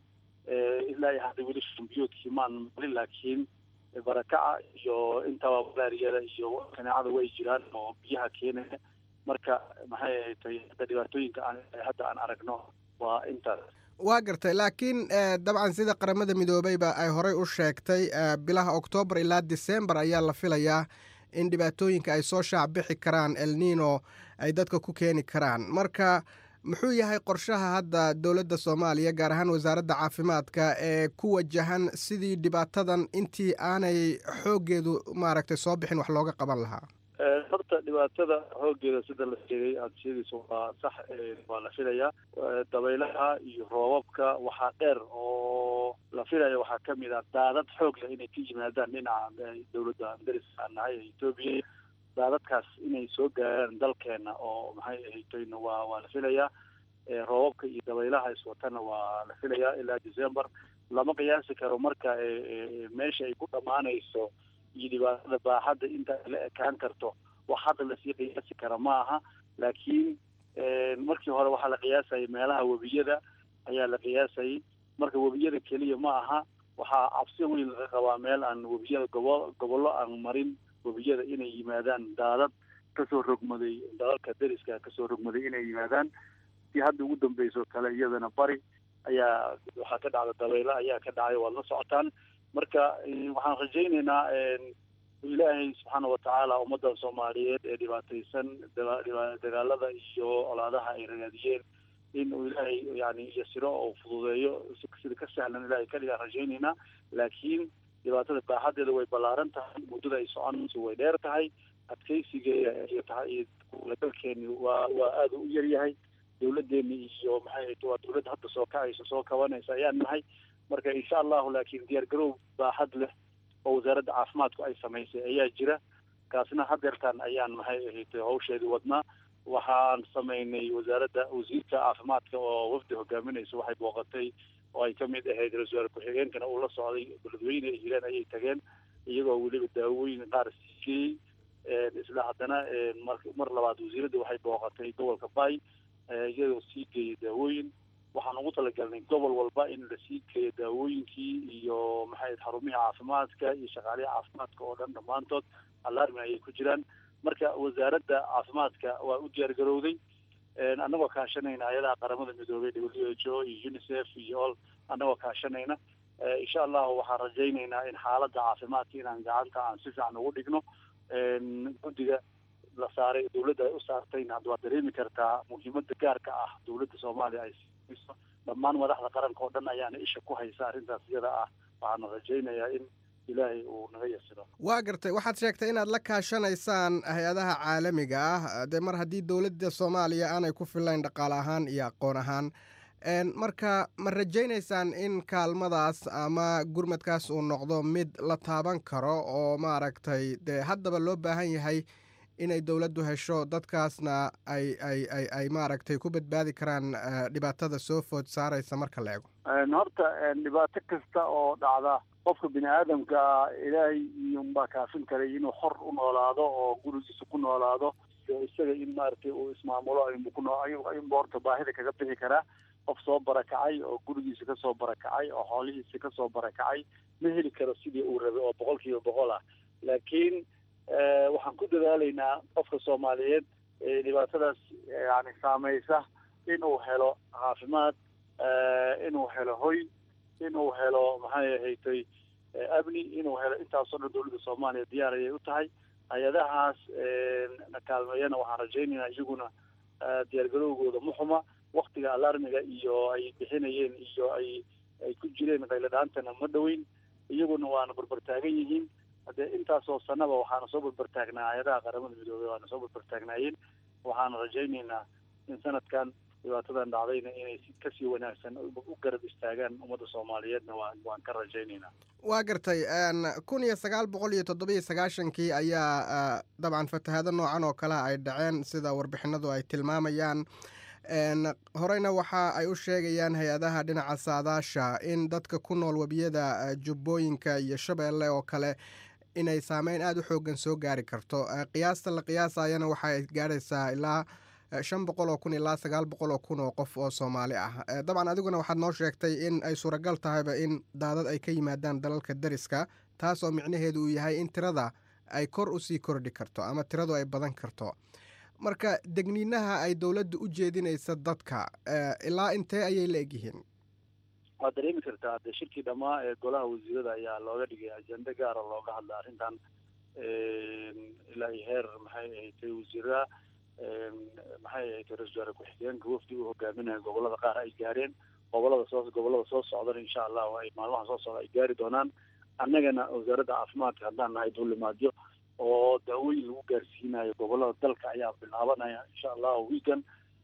ilaa iyo hadda weli shubanbiyoodkii maan malin laakiin barakaca iyo intaba malaariyada iyo kanaacada way jiraan oo biyaha keenaya marka maxay ahatay hadda dhibaatooyinka aan hadda aan aragno waa intaas waa gartay laakiin dabcan sida qaramada midoobeyba ay horey u sheegtay bilaha oktoobar ilaa disembar ayaa la filayaa in dhibaatooyinka ay soo shaac bixi karaan elnino ay dadka ku keeni karaan marka muxuu yahay qorshaha hadda dowladda soomaaliya gaar ahaan wasaaradda caafimaadka ee ku wajahan sidii dhibaatadan intii aanay xooggeedu maaragtay soo bixin wax looga qaban lahaa horta dhibaatada xooggeeda sida la sheegay aada sheegayso waa sax waa la filayaa dabaylaha iyo roobabka waxaa dheer oo la filaya waxaa ka mid ah daadad xoog leh inay ka yimaadaan dhinaca dowladda dariska aan nahay ee etoobiya daadadkaas inay soo gaaraan dalkeena oo maxay ahaytayna waa waa la filayaa roobabka iyo dabaylaha iswatana waa la filayaa ilaa december lama qiyaasi karo marka meesha ay ku dhammaanayso iyo dhibaatada baaxadda inta ay la ekaan karto wax hadda lasii qiyaasi kara ma aha laakiin markii hore waxaa la qiyaasayay meelaha webiyada ayaa la qiyaasayay marka webiyada keliya ma aha waxaa cabsi weyn laga qabaa meel aan webiyada gobo gobollo aan marin webiyada inay yimaadaan daadad kasoo rogmaday dalalka deriska kasoo rogmaday inay yimaadaan si hadda ugu dambeysoo kale iyadana bari ayaa waxaa ka dhacda dabaylo ayaa ka dhacay waad la socotaan marka waxaan rajaynaynaa ilaahay subxaana watacaala ummadda soomaaliyeed ee dhibaataysan dagaalada iyo colaadaha ay ragaadiyeen in uu ilaahay yani yasiro oo fududeeyo sida ka sahlan ilaahay kaligaan rajaynaynaa laakiin dhibaatada baaxadeeda way ballaaran tahay muddada ay soconayso way dheer tahay adkeysigeeda iyo tahay dalkeeni waa waa aada u yar yahay dowladeeni iyo maxay waa dowladda hadda soo kacaysa soo kabanaysa ayaan nahay marka insha allahu laakiin diyaar garow baaxad leh oo wasaaradda caafimaadku ay samaysay ayaa jira kaasna hadeertaan ayaan maxay ahayd hawsheedii wadnaa waxaan samaynay wasaaradda wasiirka caafimaadka oo wafdi hogaaminaysa waxay booqatay oo ay kamid ahayd ra-isul wasaare ku-xigeenkana uu la socday beledweyne ay hileen ayay tageen iyagoo weliba daawooyin qaar siiyey isla haddana mar labaad wasiiradda waxay booqatay gobolka bay iyagoo sii geeyay daawooyin waxaan ugu talagalnay gobol walba in lasii geeyo daawooyinkii iyo maxay xarumihii caafimaadka iyo shaqaalihii caafimaadka oo dhan dhammaantood alarmi ayay ku jiraan marka wasaaradda caafimaadka waa u diyaar garowday annagoo kaashanayna hay-adaha qaramada midoobay w h o iyo unicef iyo all annagoo kaashanayna insha allahu waxaan rajaynaynaa in xaaladda caafimaadka inaan gacanta aan si fiican ugu dhigno guddiga la saaray dawladda ay u saartayna hadda waad dareemi kartaa muhiimada gaarka ah dawladda soomaaliya ay siiso dhammaan madaxda qaranka oo dhan ayaana isha ku haysa arrintaas iyada ah waxaana rajaynayaa in ilaahay uu naga yasiro waa gartay waxaad sheegtay inaad la kaashanaysaan hay-adaha caalamiga ah dee mar haddii dowladda soomaaliya aanay ku filayn dhaqaale ahaan iyo aqoon ahaan marka ma rajaynaysaan in kaalmadaas ama gurmadkaas uu noqdo mid la taaban karo oo maaragtay dee haddaba loo baahan yahay inay dowladdu hesho dadkaasna ay ay ay ay maaragtay ku badbaadi karaan dhibaatada soo food saaraysa marka la eego horta dhibaato kasta oo dhacda qofka bini aadamka ilaahay iyunbaa kaafin karay inuu xor u noolaado oo gurigiisa ku noolaado isaga in maaragtay uu ismaamulo ayunba horta baahida kaga bixi karaa qof soo barakacay oo gurigiisa kasoo barakacay oo xoolihiisa kasoo barakacay ma heli karo sidii uu rabay oo boqol kiiba boqol ah laakiin waxaan ku dadaalaynaa qofka soomaaliyeed dhibaatadaas yani saameysa inuu helo caafimaad inuu helo hoy inuu helo maxay ahatay amni inuu helo intaasoo dhan dawladda soomaaliya diyaar ayay u tahay hay-adahaas na kaalmeeyana waxaan rajaynaynaa iyaguna diyaargarowgooda muxuma waktiga alarmiga iyo ay bixinayeen iyo ay ay ku jireen qayladhaantana ma dhoweyn iyaguna waana barbartaagan yihiin haddee intaasoo sanaba waxaana soo barbartaagnaa hay-adaha qaramada midoobey waana soo barbartaagnaayeen waxaana rajaynaynaa in sanadkan dhibaatadan dhacdayna inay kasii wanaagsan u garab istaagaan ummadda soomaaliyeedna waa waan ka rajaynaynaa waa gartay kun iyo sagaal boqol iyo toddobiyo sagaashankii ayaa dabcan fatahaado noocan oo kale ay dhaceen sida warbixinadu ay tilmaamayaan horeyna waxa ay u sheegayaan hay-adaha dhinaca saadaasha in dadka ku nool webiyada jubbooyinka iyo shabeelle oo kale inay saameyn aada u xoogan soo gaari karto qiyaasta la qiyaasayana waxa ay gaaraysaa ilaa shan boqol oo kun ilaa sagaal boqol oo kun oo qof oo soomaali ah dabcan adiguna waxaad noo sheegtay in ay suuragal tahayba in daadad ay ka yimaadaan dalalka dariska taasoo micnaheedu uu yahay in tirada ay kor usii kordhi karto ama tiradu ay badan karto marka degniinaha ay dowladda u jeedinaysa dadka ilaa intee ayay la egyihiin waad dareemi kartaa de shirkii dhammaa ee golaha wasiirada ayaa looga dhigay ajende gaara looga hadla arrintan ilaa iyo heer maxay ahatay wasiiraha maxay ahatay ra-isul wasaare ku-xigeenka wafdi uu hogaaminayo gobolada qaar ay gaareen gobolada soo gobolada soo socdana insha allahu ay maalmaha soo socda ay gaari doonaan annagana wasaaradda caafimaadka haddaan nahay duulimaadyo oo daawooyin lagu gaarsiinayo gobolada dalka ayaa bilaabanaya insha allahu weekend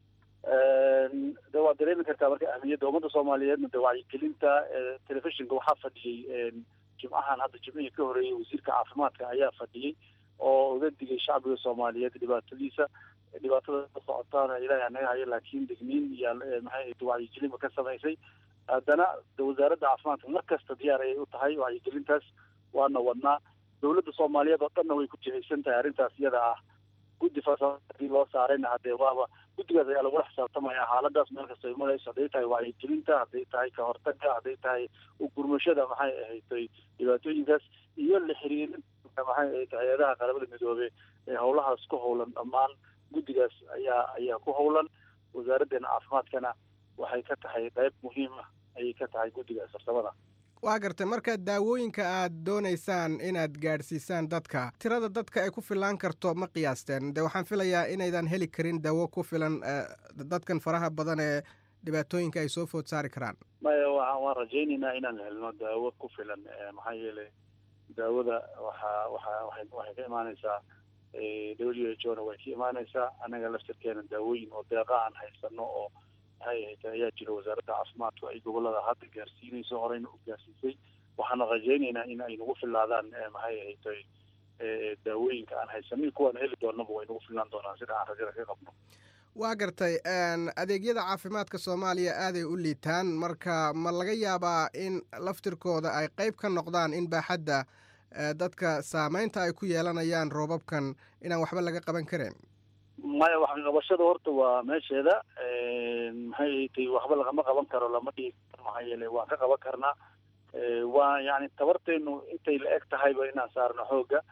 de waad dareemi kartaa marka ahmiyadda ummadda soomaaliyeedna de wacyigelinta telefishinka waxaa fadhiyey jimcahan hadda jimcihii ka horeeyey wasiirka caafimaadka ayaa fadhiyey oo uga digay shacbiga soomaaliyeed dhibaatadiisa dhibaatada ka socotaana ilaahay anaga hayo laakiin degniin iyo maxay wacyigelinba ka samaysay haddana wasaaradda caafimaadka mar kasta diyaar ayay u tahay wacyigelintaas waana wadnaa dawladda soomaaliyeed oo dhanna way ku jihaysan tahay arrintaas iyada ah guddi farsamo hadii loo saarayna hadee waaba guddigaas ayaa lagula xisaabtamaya xaaladaas meel kasta ay marayso hadday tahay wacyigelinta hadday tahay ka hortagga hadday tahay ugurmashada maxay ahatay dhibaatooyinkaas iyo la xiriirinta maxay ahayd hay-adaha qaramada midoobe ee howlahaas ku howlan dhammaan guddigaas ayaa ayaa ku howlan wasaaraddeena caafimaadkana waxay ka tahay qayb muhiim ah ayay ka tahay guddigaas farsamada waa gartay marka daawooyinka aad doonaysaan inaad gaadhsiisaan dadka tirada dadka ay ku filaan karto ma qiyaasteen de waxaan filayaa inaydan heli karin daawo ku filan dadkan faraha badan ee dhibaatooyinka ay soo food saari karaan maya wa waan rajaynaynaa inaan helno daawo ku filan maxaa yeelay daawada waxa waxa waay waxay ka imaaneysaa w h o na way ka imaaneysaa annaga laftarkeena daawooyin oo deeqa aan haysano oo maxay ahayd ayaa jira wasaaradda caafimaadku ay gobolada hadda gaarsiinayso horeyna u gaarsiisay waxaana rajaynaynaa in ay nagu filaadaan maxay ahayd daawooyinka aan haysanin kuwaan heli doonaba way nagu filaan doonaan sida aan rajada ka qabno waa gartay adeegyada caafimaadka soomaaliya aaday u liitaan marka ma laga yaabaa in laftirkooda ay qayb ka noqdaan in baaxadda dadka saameynta ay ku yeelanayaan roobabkan inaan waxba laga qaban karin maya wax qabashada horta waa meesheeda maxay tay waxba lagama qaban karo lama dhigi karo maxaa yeelay waan ka qaban karnaa waa yani tabarteenu intay la eg tahayba inaan saarno xooga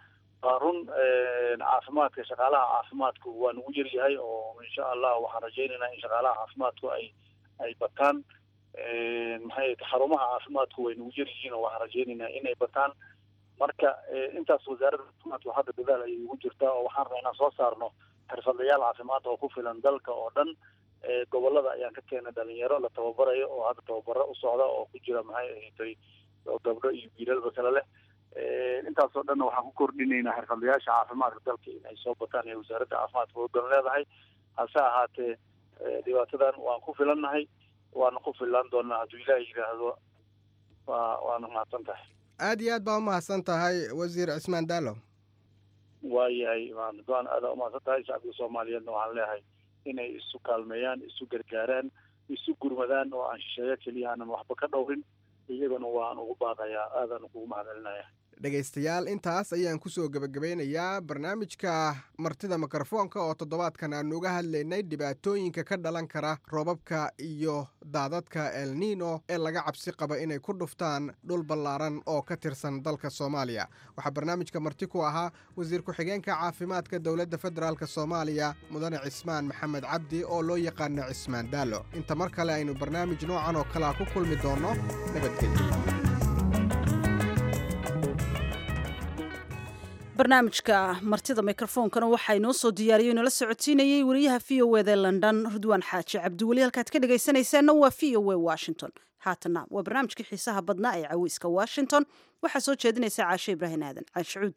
waa run caafimaadka shaqaalaha caafimaadku waa nagu yar yahay oo insha allah waxaan rajaynaynaa in shaqaalaha caafimaadku ay ay bataan maxay xarumaha caafimaadku way nagu yar yihiin oo waxaan rajaynaynaa inay bataan marka intaas wasaaradda caafimaadku hadda dadaal ayay ugu jirtaa oo waxaan rabaa inaan soo saarno xirfadlayaal caafimaad oo ku filan dalka oo dhan gobolada ayaan ka keenay dhalinyaro la tababarayo oo hadda tababaro u socda oo ku jira maxay ahayd oo gabdho iyo wiilalba kale leh intaasoo dhanna waxaan ku kordhinaynaa xirfadlayaasha caafimaadka dalka in ay soo bataan ee wasaaradda caafimaadka wadan leedahay hase ahaatee dhibaatadan waan ku filannahay waana ku filan doonaa hadduu ilaahay yidhaahdo waa waana mahadsan tahay aad iyo aad baa umahadsan tahay wasiir cismaan daalo waayahay waan aada umahadsan tahay shacbiga soomaaliyeedna waxaan leeyahay inay isu kaalmeeyaan isu gargaaraan isu gurmadaan oo aan shisheeyo keliya aanan waxba ka dhowrin iyagana waan ugu baaqayaa aadaan kugu mahadcelinaya dhegaystayaal intaas ayaan kusoo gebagabeynayaa barnaamijka martida mikrofoonka oo toddobaadkan aanu uga hadlaynay dhibaatooyinka ka dhalan kara roobabka iyo daadadka el nino ee laga cabsi qaba inay ku dhuftaan dhul ballaaran oo ka tirsan dalka soomaaliya waxaa barnaamijka marti ku ahaa wasiir ku-xigeenka caafimaadka dowladda federaalk soomaaliya mudane cismaan maxamed cabdi oo loo yaqaano cismaan daalo inta mar kale aynu barnaamij noocan oo kalea ku kulmi doonno nabadgelyo barnaamijka martida mikrofoonkana waxaa inoo soo diyaariyey inoola socotiinayey wariyaha v o eda london rudwaan xaaji cabdiweli halkaad ka dhegaysanaysaanna waa v o e washington haatana waa barnaamijkii xiisaha badnaa ee caweyska washington waxaa soo jeedinaysa caashe ibraahim aadan caashicuud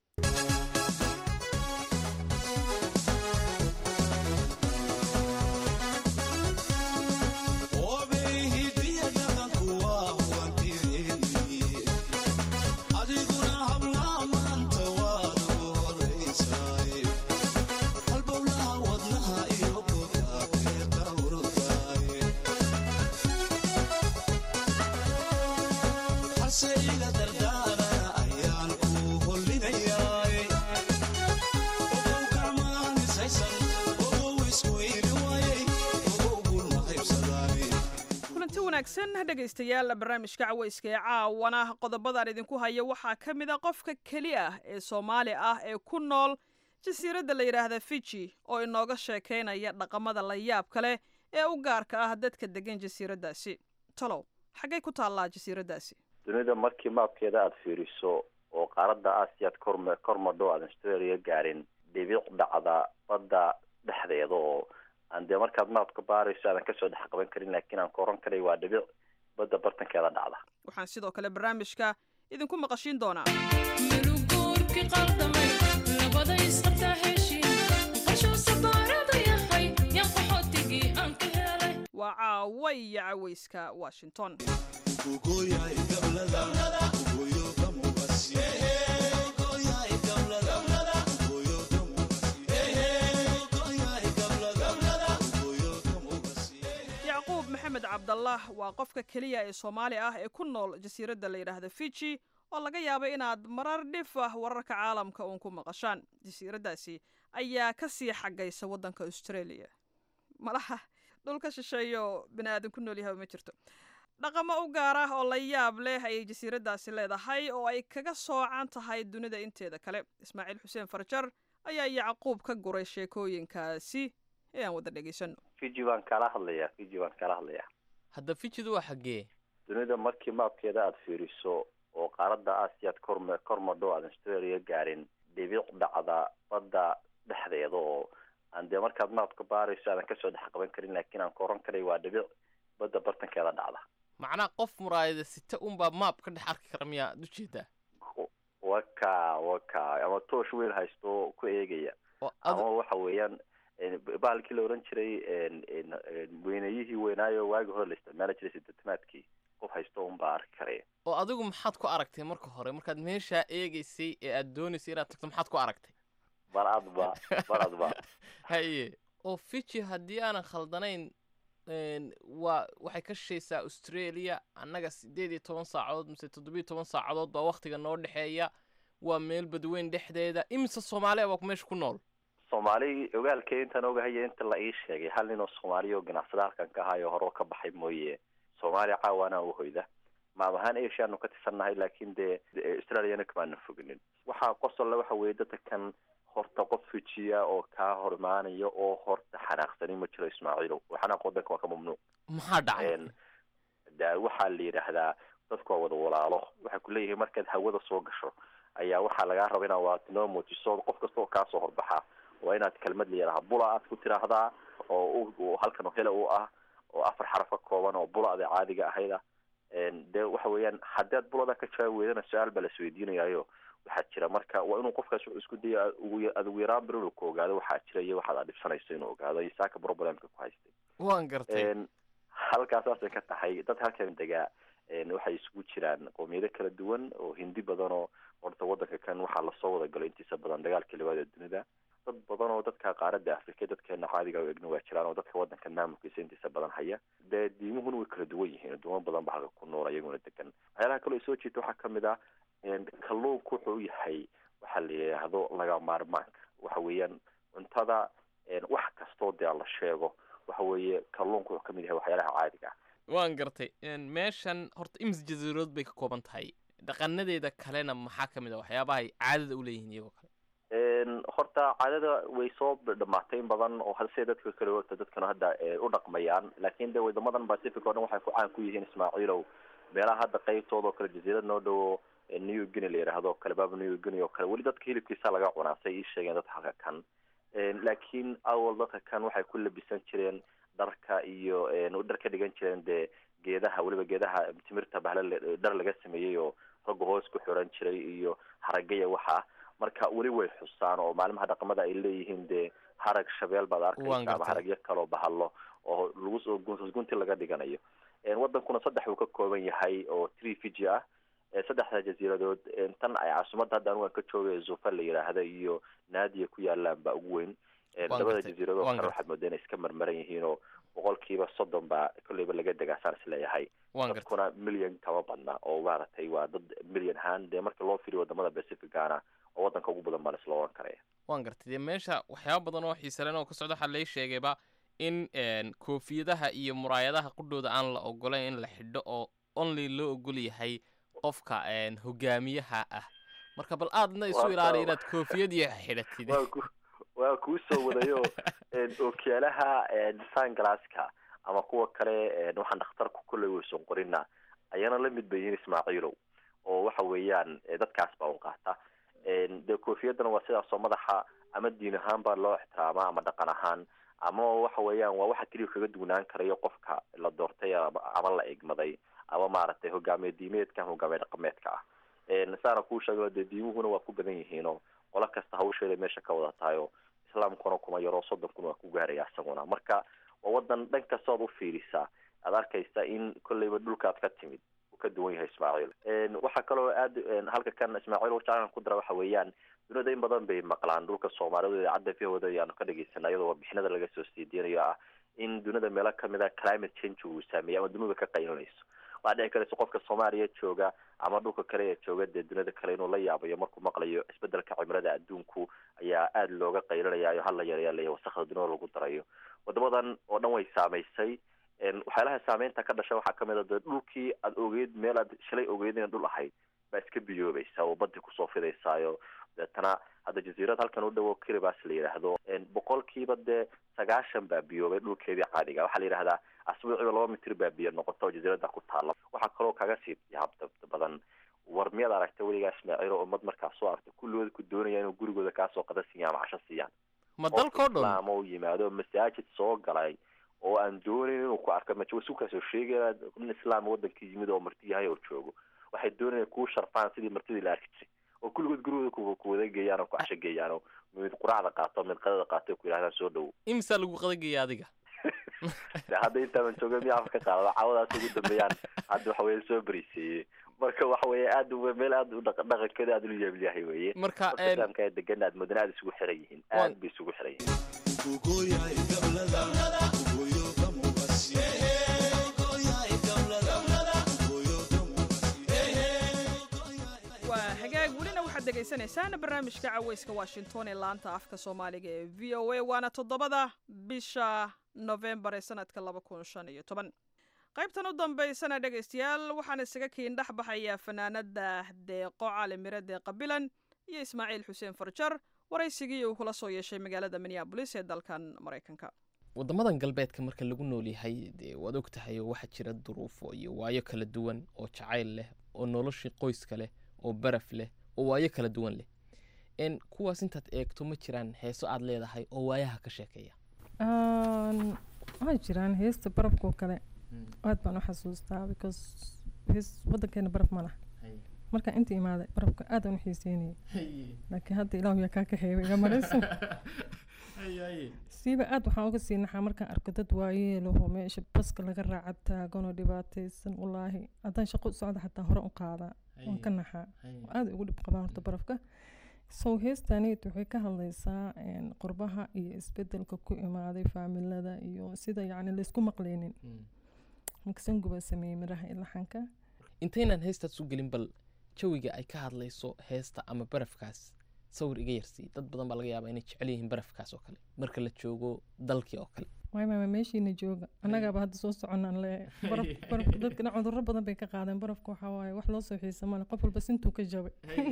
dhegaystayaal barnaamijka caweyska ee caawana qodobadaan idinku haya waxaa ka mid a qofka keli ah ee soomaali ah ee ku nool jasiiradda la yidhaahda fiji oo inooga sheekaynaya dhaqamada la yaabka leh ee u gaarka ah dadka degan jasiiraddaasi talow xaggay ku taallaa jasiiraddaasi dunida markii maabkeeda aada fiiriso oo qaaradda aasiyaad korm kormadho aadan australia gaarin dhibic dhacda badda dhexdeeda oo aan dee markaad maabka baarayso aadan kasoo dhex qaban karin laakiin aan ka oran karay waa dhibic badda bartankeeda dhacda waxaan sidoo kale barnaamijka idinku maqashiin doonaa waa caawa iyo caweyska washington maxamed cabdallah waa qofka keliya ee soomaali ah ee ku nool jasiiradda la yidhaahda fiji oo laga yaabo inaad marar dhif ah wararka caalamka uun ku maqashaan jasiiraddaasi ayaa ka sii xagaysa waddanka australia malaha dhulka shisheeyo bini aadan ku nool yahay ma jirto dhaqamo u gaar ah oo la yaab leh ayay jasiiraddaasi leedahay oo ay kaga soocan tahay dunida inteeda kale ismaaciil xuseen farjar ayaa yacquub ka guray sheekooyinkaasi ee aan wada dhegaysano fiji baan kala hadlayaa fiji baan kala hadlayaa hadda fijidu waa xaggee dunida markii maabkeeda aada fiiriso oo qaaradda aasiyaad korm kormadho aadan australia gaarin dhibic dhacda badda dhexdeeda oo aan dee markaad maabka baarayso aadan kasoo dhex qaban karin laakiin aan ka oran karay waa dhibic badda bartankeeda dhacda macnaa qof muraayada sita unbaa maab ka dhex arki kara miyaa ad ujeedaa waka waka ama toosh weel haysto ku eegaya ama waxa weeyaan bahalkii la oran jiray weynayihii weynaayo waagi hore la isticmaali jiray sideetanaadkii qof haysto un baa arki karaya oo adigu maxaad ku aragtay marka hore markaad meeshaa eegaysay ee aad doonaysay inaad tagto maxaad ku aragtay baradba baradba haye oo fiji haddii aanan khaldanayn waa waxay ka shishaysaa australia annaga sideed iyo toban saacadood mise toddobiyo toban saacadood baa waktiga noo dhexeeya waa meel badweyn dhexdeeda imise soomaaliya baa meesha ku nool soomaali ogaalkee intaan ogahaya inta la ii sheegay hal nin oo soomaaliya oo ganacsada halkan ka ahayo hore ka baxay mooye soomaaliya caawaana u hoyda maab ahaan asiaanu ka tirsannahay laakiin dee australiana kamaana foginin waxaa qosolle waxa weeye dadka kan horta qof fujiya oo kaa hor imaanaya oo horta xanaaqsani ma jiro ismaaciilow oo xanaaq wadanka waa ka mamnuuc maxaa dhacay da waxaa la yidhaahdaa dadku waa wada walaalo waxay ku leeyihiin markaad hawada soo gasho ayaa waxaa lagaa raba inaad waatinoo muujiso qof kasta oo kaasoo horbaxa waa inaad kelmad la yidhaha bula aad ku tiraahdaa oo halkan hele u ah oo afar xaraf ka kooban oo bulada caadiga ahayd ah dee waxa weeyaan haddii aad bulada ka jawaabi weydana su-aal baa lasweydiinayaayo waxaa jira marka waa inuu qofkaas wuxuu isku daya ugu adugu yaraan bir inuu ku ogaado waxaa jira iyo waxaad adhibsanayso inuu ogaado iyo saaka problemka ku haystay waan gartay halkaas saasay ka tahay dad halkan degaa waxay isugu jiraan qowmiyado kala duwan oo hindi badan oo horta wadanka kan waxaa lasoo wada galay intiisa badan dagaalkii labaad ee dunida dad badan oo dadka qaaradda afrika dadkeena caadiga o egna waa jiraan oo dadka wadanka maamulkiisa intiisa badan haya dee diimuhuna way kala duwan yihiin aduumo badan ba halka ku nool iyaguna degan waxyaalaha kaloo soo jeeta waxaa kamid ah kalluunku wuxuu u yahay waxaa la yidhaahdo laga maarmaanka waxa weeyaan cuntada wax kastoo dee la sheego waxa weeye kalluunku wuxuu kamid yahay waxyaalaha caadiga ah waan gartay meeshan horta imis jasiirood bay ka kooban tahay dhaqanadeeda kalena maxaa ka mid a waxyaabaha ay caadada u leeyihiin iyagoo kale horta caadada way soo dhamaatay in badan oo hase dadka kale horta dadkana hadda u dhaqmayaan laakiin de wadamadan pacific oo dhan waxay ku caan ku yihiin ismaaciilow meelaha hadda qaybtooda oo kale jasiirad noo dhowo new guinea la yidhaahdo kale baaba new guinea oo kale weli dadka hilibkiisa laga cunaa say ii sheegeen dadka halka kan laakiin awal dadka kan waxay ku labisan jireen dharka iyo dhar ka dhigan jireen dee geedaha weliba geedaha timirta bahle dhar laga sameeyey oo ragga hoos ku xiran jiray iyo haragaya waxa marka weli way xusaan oo maalimaha dhaqamada ay leeyihiin dee harag shabeel baad arkaysa ama haragyo kaloo bahalo oo lagu soo gunti laga dhiganayo wadankuna saddex uu ka kooban yahay oo tree fiji ah saddexda jasiiradood tan ay caasimadda hadda anigu aan ka joogay zufa la yidhaahda iyo naadiya ku yaalaan baa ugu weyn labada jasiiradood kale waxaad moodaa inay iska marmaran yihiin oo boqolkiiba soddon baa kolleyba laga degaasaan isleeyahay dadkuna milyan kama badna oo maaragtay waa dad milyan ahaan dee marka loo firiyo wadamada pacificana oo wadanka ugu badan baa laisla oran karaya waan gartay dee meesha waxyaaba badan oo xiisalen oo ka socda waxaa lay sheegayba in koofiyadaha iyo muraayadaha qudhooda aan la ogolayn in la xidho oo only loo ogol yahay qofka hogaamiyaha ah marka bal aadna isu ilaaliya inaad koofiyad iyo xidhatid waa kuu soo wadayo ookiyaalaha sanglasska ama kuwa kale waxaan dhakhtarku kolley weyson qorina ayana la mid bayiin ismaaciilow oo waxa weeyaan dadkaas baa un qaata dee koofiyadana waa sidaasoo madaxa ama diin ahaan baa loo ixtiraama ama dhaqan ahaan ama waxa weeyaan waa waxa keliya kaga dugnaan karayo qofka la doortay ama la egmaday ama maaragtay hogaamiye diimeedka ama hogaamiye dhaqameedka ah saana kuu sheego dee diimuhuna waa ku badan yihiinoo qolo kasta hawsheeda meesha ka wada tahay oo islaamkuna kuma yaroo soddonkuna waa ku gaaraya isaguna marka waa wadan dhan kastood u fiirisaa aad arkaysa in kolleyba dhulkaad ka timid uu ka duwan yahay ismaaciil waxaa kaloo aad halka kan ismaaciil wajaclan ku dara waxa weeyaan dunida in badan bay maqlaan dhulka soomaalidu idaacadda vhooda ayaanu ka dhageysana iyadoo warbixinada laga soo siidiinayo ah in dunida meelo kamid a climate change uu saameeyay ama dunida ka qaylinayso waxaa dhici karaysa qofka soomaaliya jooga ama dhulka kale ee jooga dee dunida kale inuu la yaabayo markuu maqlayo isbedelka cimilada adduunku ayaa aada looga qaylinayaayo hala yareelaya wasakda dunida lagu darayo wadamadan oo dhan way saamaysay waxyaalaha saameynta ka dhasha waxaa kamid a dee dhulkii aad ogeyd meel aad shalay ogeyd ina dhul ahayd baa iska biyoobaysa oo badi kusoo fidaysaayo deetana hadda jasiirad halkan u dhowo kiribas la yidhaahdo boqolkiiba dee sagaashan baa biyoobay dhulkeedii caadiga waxaa la yidhahdaa asbuuciba laba mitir baa biyo noqota oo jasiirada ku taala waxaa kaloo kaga sii yaab badan war miyaad aragta weligaa ismaaciil oo ummad markaa soo aragta kulligooda ku doonaya inuu gurigooda kaasoo qada siiyaan ama casho siiyaan ma dalkoo dhan islaam oo yimaado masaajid soo galay oo aan doonayn inuu ku arko masu kasoo sheegaya nin islaam wadankii yimid oo marti yahay oo joogo waxay doonayaan kuu sharfaan sidii martidii la arki jiray oo kulligood gurigooda ku wada geeyaan oo ku casho geeyaan oo mid quraacda qaato mid qadada qaato ku yidhahdaan soo dhowo imisaa lagu qadageeya adiga hadda intaaban jooga miyaa afka qaadada caawadaas ugu dambeeyaan hadda waxa weye soo beriseeyey marka waxa weye aad meel aad u dhaqankeeda aad ulu yeeblyahay weye marka islaamka ee degan aad moodana aad isugu xiran yihiin aad bay isugu xiran waa hagaag welina waxaad dhegaysanaysaan barnaamijka caweyska washington ee laanta afka soomaaliga ee v o a waana toddobada bisha novembar ee sanadka laba kun shan iyo toban qaybtan u dambaysana dhegaystayaal waxaan isaga kiindhex baxayaa fanaanada deeqo cali mire deeqa bilan iyo ismaaciil xuseen farjar waraysigii uu kula soo yeeshay magaalada minneabolis ee dalkan maraykanka waddamadan galbeedka marka lagu nool yahay dee waad og tahay oo waxaa jira duruufo iyo waayo kala duwan oo jacayl leh oo noloshii qoyska leh oo baraf leh oo waayo kala duwan leh n kuwaas intaad eegto ma jiraan heeso aad leedahay oo waayaha ka sheekeeya waxaa jiraan heesta barafkoo kale aad baan u xasuustaa because hees wadankeena baraf ma laha markaan inta imaaday barafka aad aan u xiiseynayay laakiin hadda ilaahu yaa kaa kaxeeya iga marayso siiba aad waxaan uga sii naxaa markaan arko dad waayeelaho meesha baska laga raaca taaganoo dhibaataysan walaahi haddaan shaqo u socda xataa hore u qaadaa waan ka naxaa aad ugu dhib qabaan horta barafka so heestaaniyt waxay ka hadlaysaa qurbaha iyo isbedelka ku imaaday faamilada iyo sida yacni laysku maqleynin maksangu baa sameeyey miraha ilaxanka intaynaan heestaas u gelin bal jawiga ay ka hadlayso heesta ama barafkaas sawir iga yarsii dad badan baa laga yaabaa inay jecel yihiin barafkaas oo kale marka la joogo dalkii oo kale waay maama meeshiina jooga annagaaba hadda soo soconaan le baraf barafka dadkana cudurro badan bay ka qaadeen barafka waxaa waaye wax loo soo xiisa male qof walba sintuu ka jabay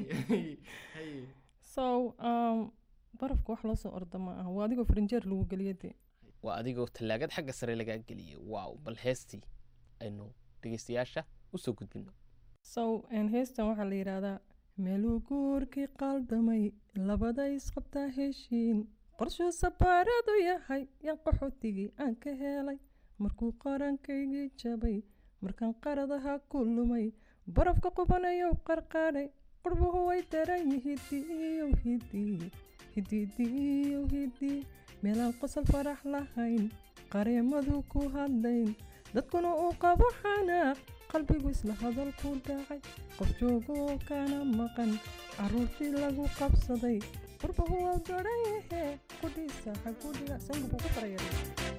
so um, barafka wax loo soo orda ma aha waa adigoo farinjeer lagu geliya dee waa adigoo tallaagad xagga sare lagaa geliyay waaw bal heestii aynu dhegeystayaasha usoo gudbino so heestan waxaa la yidhaahdaa meeluu guurkii qaaldamay labada isqabtaa heshiin qorshuu sabaaradu yahay yan qaxootigii aan ka helay markuu qarankaygii jabay markaan qaradaha ku lumay barafka qubanayow qarqaadhay qurbuhu way daran yihidiyow hidii hididiyow hidii meelaan qosol farax lahayn qareemadu ku hadlayn dadkuna uu qabo xanaaq qalbigu isla hadal ku dhacay qof joogoo kana maqan caruurtii lagu qabsaday qurbahu waa garan yahee qudhiisa xagudhiga sangubu ku farayara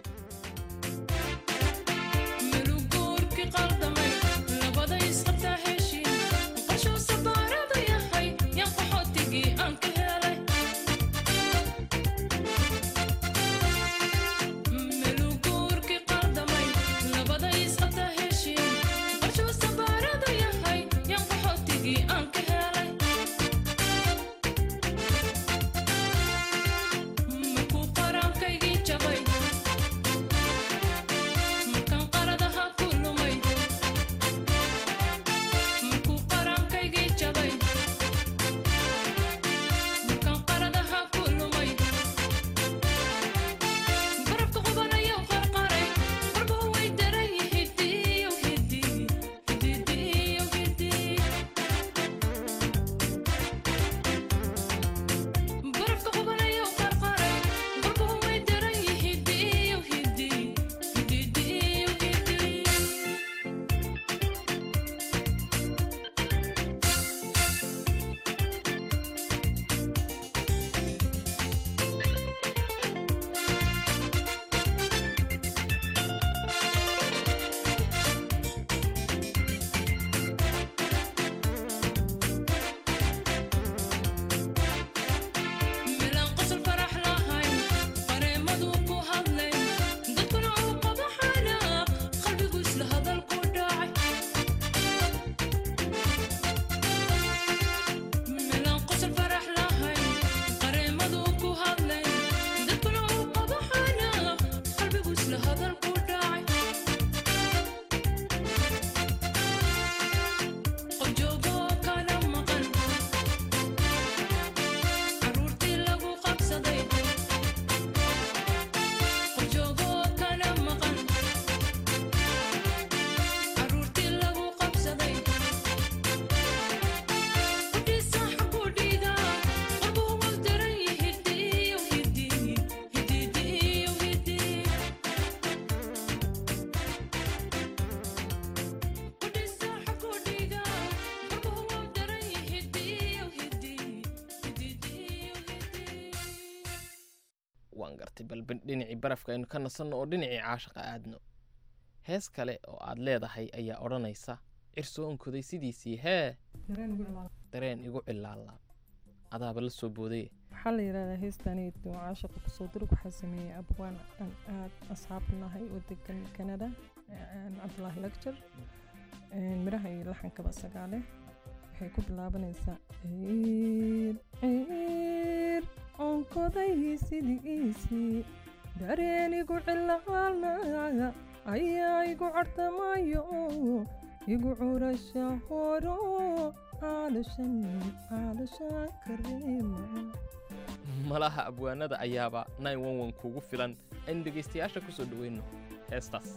waan gartay bal dhinacii barafka aynu ka nasanno oo dhinacii caashaqa aadno hees kale oo aad leedahay ayaa odhanaysa cirsoo onkoday sidiisii hee dareen igu cilaala adaaba la soo booday waxaa la yidhahdaa heestaneyd oo caashaqa kusoo durug waxaa sameeyey abwaan aan aad asxaab nahay oo degan canada cabdulaahi lecture miraha iyo laxankaba sagaale waxay ku bilaabanaysaa ciir ciir onkoday sidiisii dareenigu cilaalnaaga ayaa igu cartamayo igu curasha horo caalashan caalashan kareema malaha abwaanada ayaaba kuugu filan aynu dhegaystayaasha ku soo dhoweyno heestaas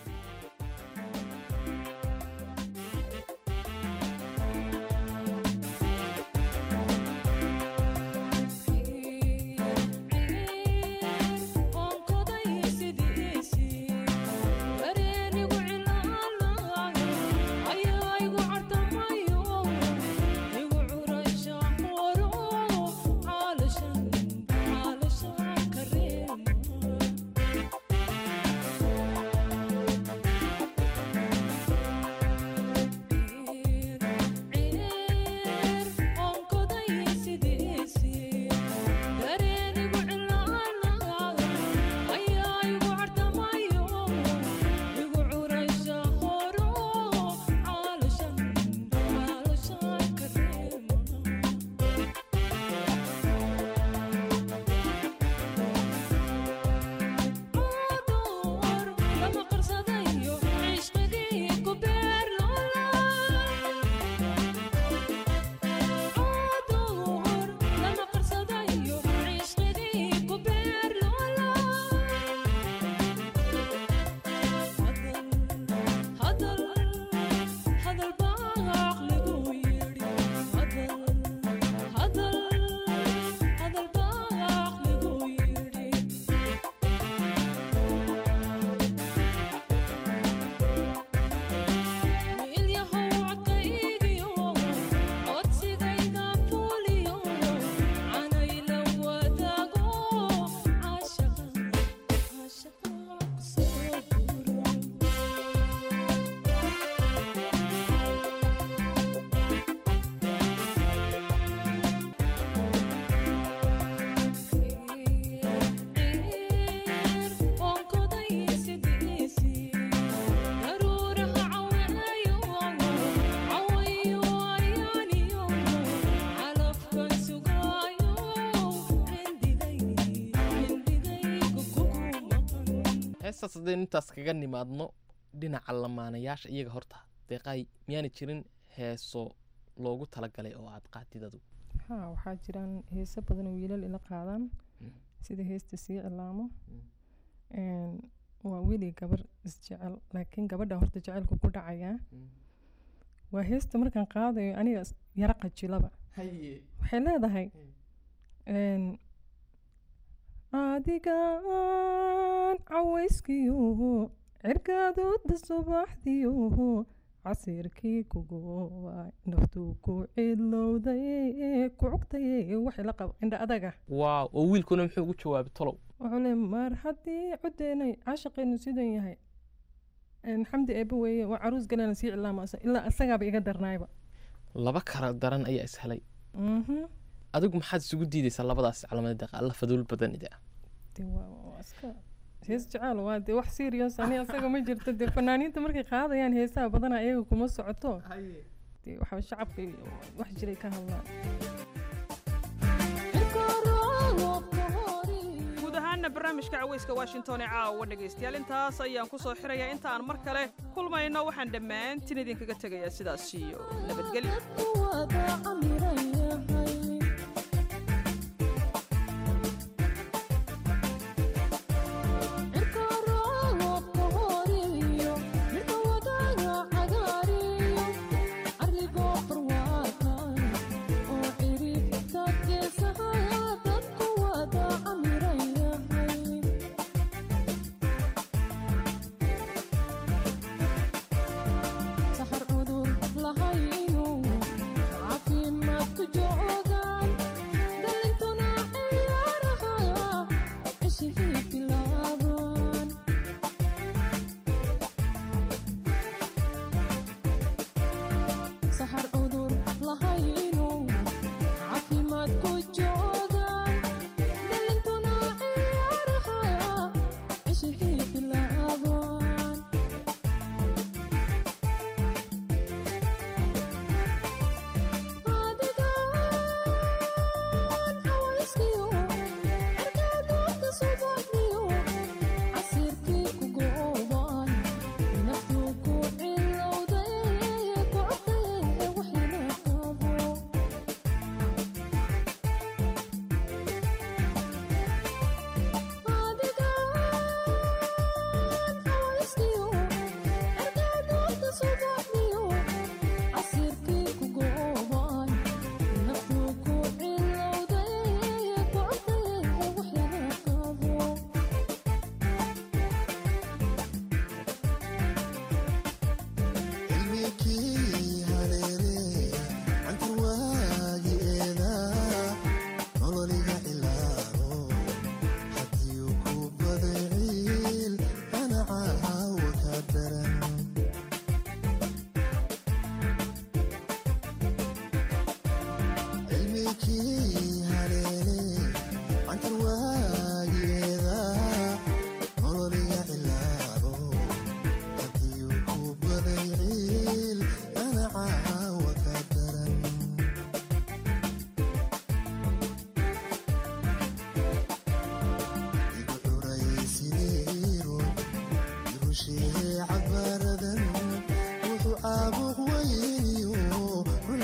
heestaas haddaynu intaas kaga nimaadno dhinaca lamaanayaasha iyaga horta deeqaay miyaana jirin heeso loogu talagalay oo aad qaatid adugu haa waxaa jiraan heeso badan oo wiilal ila qaadaan sida heesta sii cilaamo waa weli gabar isjecel laakiin gabadha horta jecelku ku dhacayaa waa heesta markaan qaadayo aniga yara qajilaba waxay leedahay adigaan cawayskiyo cirkaadoodda subaxdiyo casiirkii kugoobay naftuu ku cilowday ku cugtay waxay la qaba indha adaga waaw oo wiilkuna muxuu ugu jawaabay tolow wuxuu le mar haddii codeenay caashaqeenu sidan yahay xamdi eebbe weeye waa caruus galena sii cilaama ilaa isagaaba iga darnaayba laba kala daran ayaa is helay adigu maxaad isugu diidaysaa labadaas calaamada deeqa alla faduul badanida hees jecel waa dee wax serious ani asaga ma jirto dee fanaaniinta markay qaadayaan heesaha badana iyaga kuma socoto dee waxa shacabka wax jiray ka hadlaan guud ahaanna barnaamijka caweyska washington ee caawa dhegaystayaal intaas ayaan ku soo xirayaa inta aan mar kale kulmayno waxaan dhammaantiin idinkaga tegayaa sidaas iyo nabadgelyo saxar cudur lahayo caafimaadku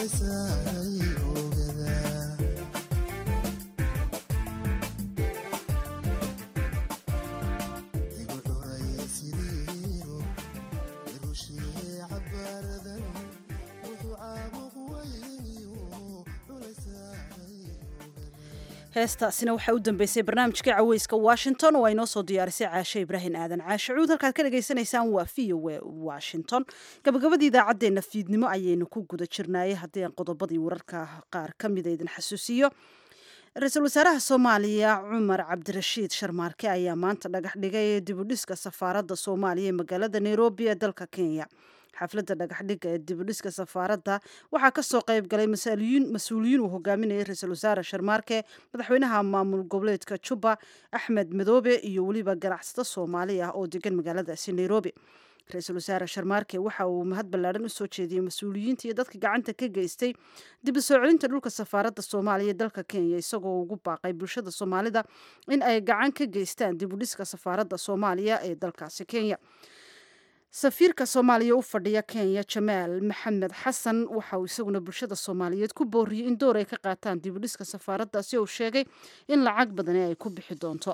heestaasina waxaa u dambeysay barnaamijka caweyska washington oo ay noo soo diyaarisay caashe ibraahim aadan caashe cuud halkaad ka dhagaysanaysaan waa v o a washington gabagabadii idaacaddeenna fiidnimo ayaynu ku guda jirnaayay haddii aan qodobadii wararka qaar ka mida idin xasuusiyo ra-iisul wasaaraha soomaaliya cumar cabdirashiid sharmaarke ayaa maanta dhagax dhigay dibudhiska safaaradda soomaaliya ee magaalada nairobi ee dalka kenya xafladda dhagaxdhiga ee dibudhiska safaaradda waxaa kasoo qayb galay mas-uuliyiin uu hogaaminayay ra-iisul wasaare sharmaarke madaxweynaha maamul goboleedka juba axmed madoobe iyo weliba ganacsato soomaali ah oo degan magaaladaasi nairobi ra-iisul wasaare sharmaarke waxa uu mahad ballaadhan usoo jeediyey mas-uuliyiinta iyo dadka gacanta ka geystay dib u soo celinta dhulka safaaradda soomaaliya ee dalka kenya isagoo ugu baaqay bulshada soomaalida in ay gacan ka geystaan dib u dhiska safaaradda soomaaliya ee dalkaasi kenya safiirka soomaaliya u fadhiya kenya jamaal maxamed xasan waxa uu isaguna bulshada soomaaliyeed ku booriyey in door ay ka qaataan dib u dhiska safaaraddaasi oo sheegay in lacag badani ay ku bixi doonto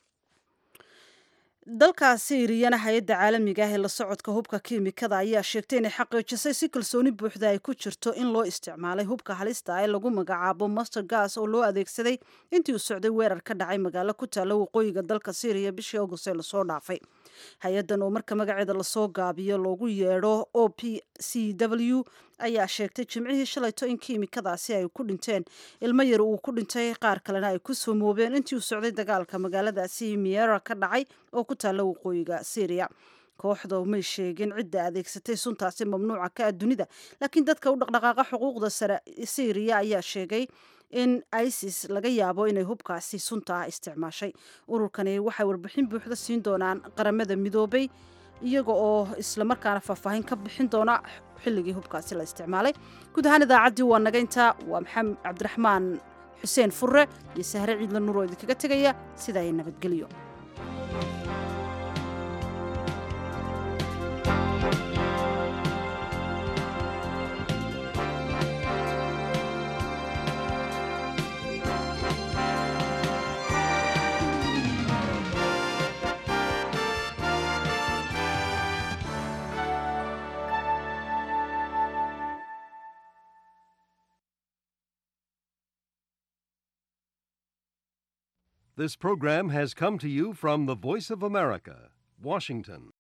dalka siiriyana hay-adda caalamiga ah ee la socodka hubka kiimikada ayaa sheegtay inay xaqiijisay si kalsooni buuxda ay ku jirto in loo isticmaalay hubka halista ah ee lagu magacaabo master gas oo loo adeegsaday intii uu socday weerar ka dhacay magaalo ku taalla waqooyiga dalka siiriya bishii august ee lasoo dhaafay hay-addan oo marka magaceeda lasoo gaabiyo loogu yeedho o p c w ayaa sheegtay jimcihii shalayto in kiimikadaasi ay ku dhinteen ilmo yar uu ku dhintay qaar kalena ay ku soomoobeen intii uu socday dagaalka magaaladaasi miera ka dhacay oo ku taalla waqooyiga syriya kooxda may sheegin cidda adeegsatay suntaasi mamnuuca ka ah dunida laakiin dadka u dhaqdhaqaaqa xuquuqda sare syriya ayaa sheegay in isis laga yaabo inay hubkaasi sunta ah isticmaashay ururkani waxay warbixin buuxda siin doonaan qaramada midoobay iyaga oo islamarkaana faahfaahin ka bixin doona xilligii hubkaasi la isticmaalay guud ahaan idaacaddii waa naga intaa waa maxamed cabdiraxmaan xuseen furre iyo sahre ciidla nuur oo idinkaga tegaya sidaa ay nabadgelyo This program has come to you from the Voice of America, Washington.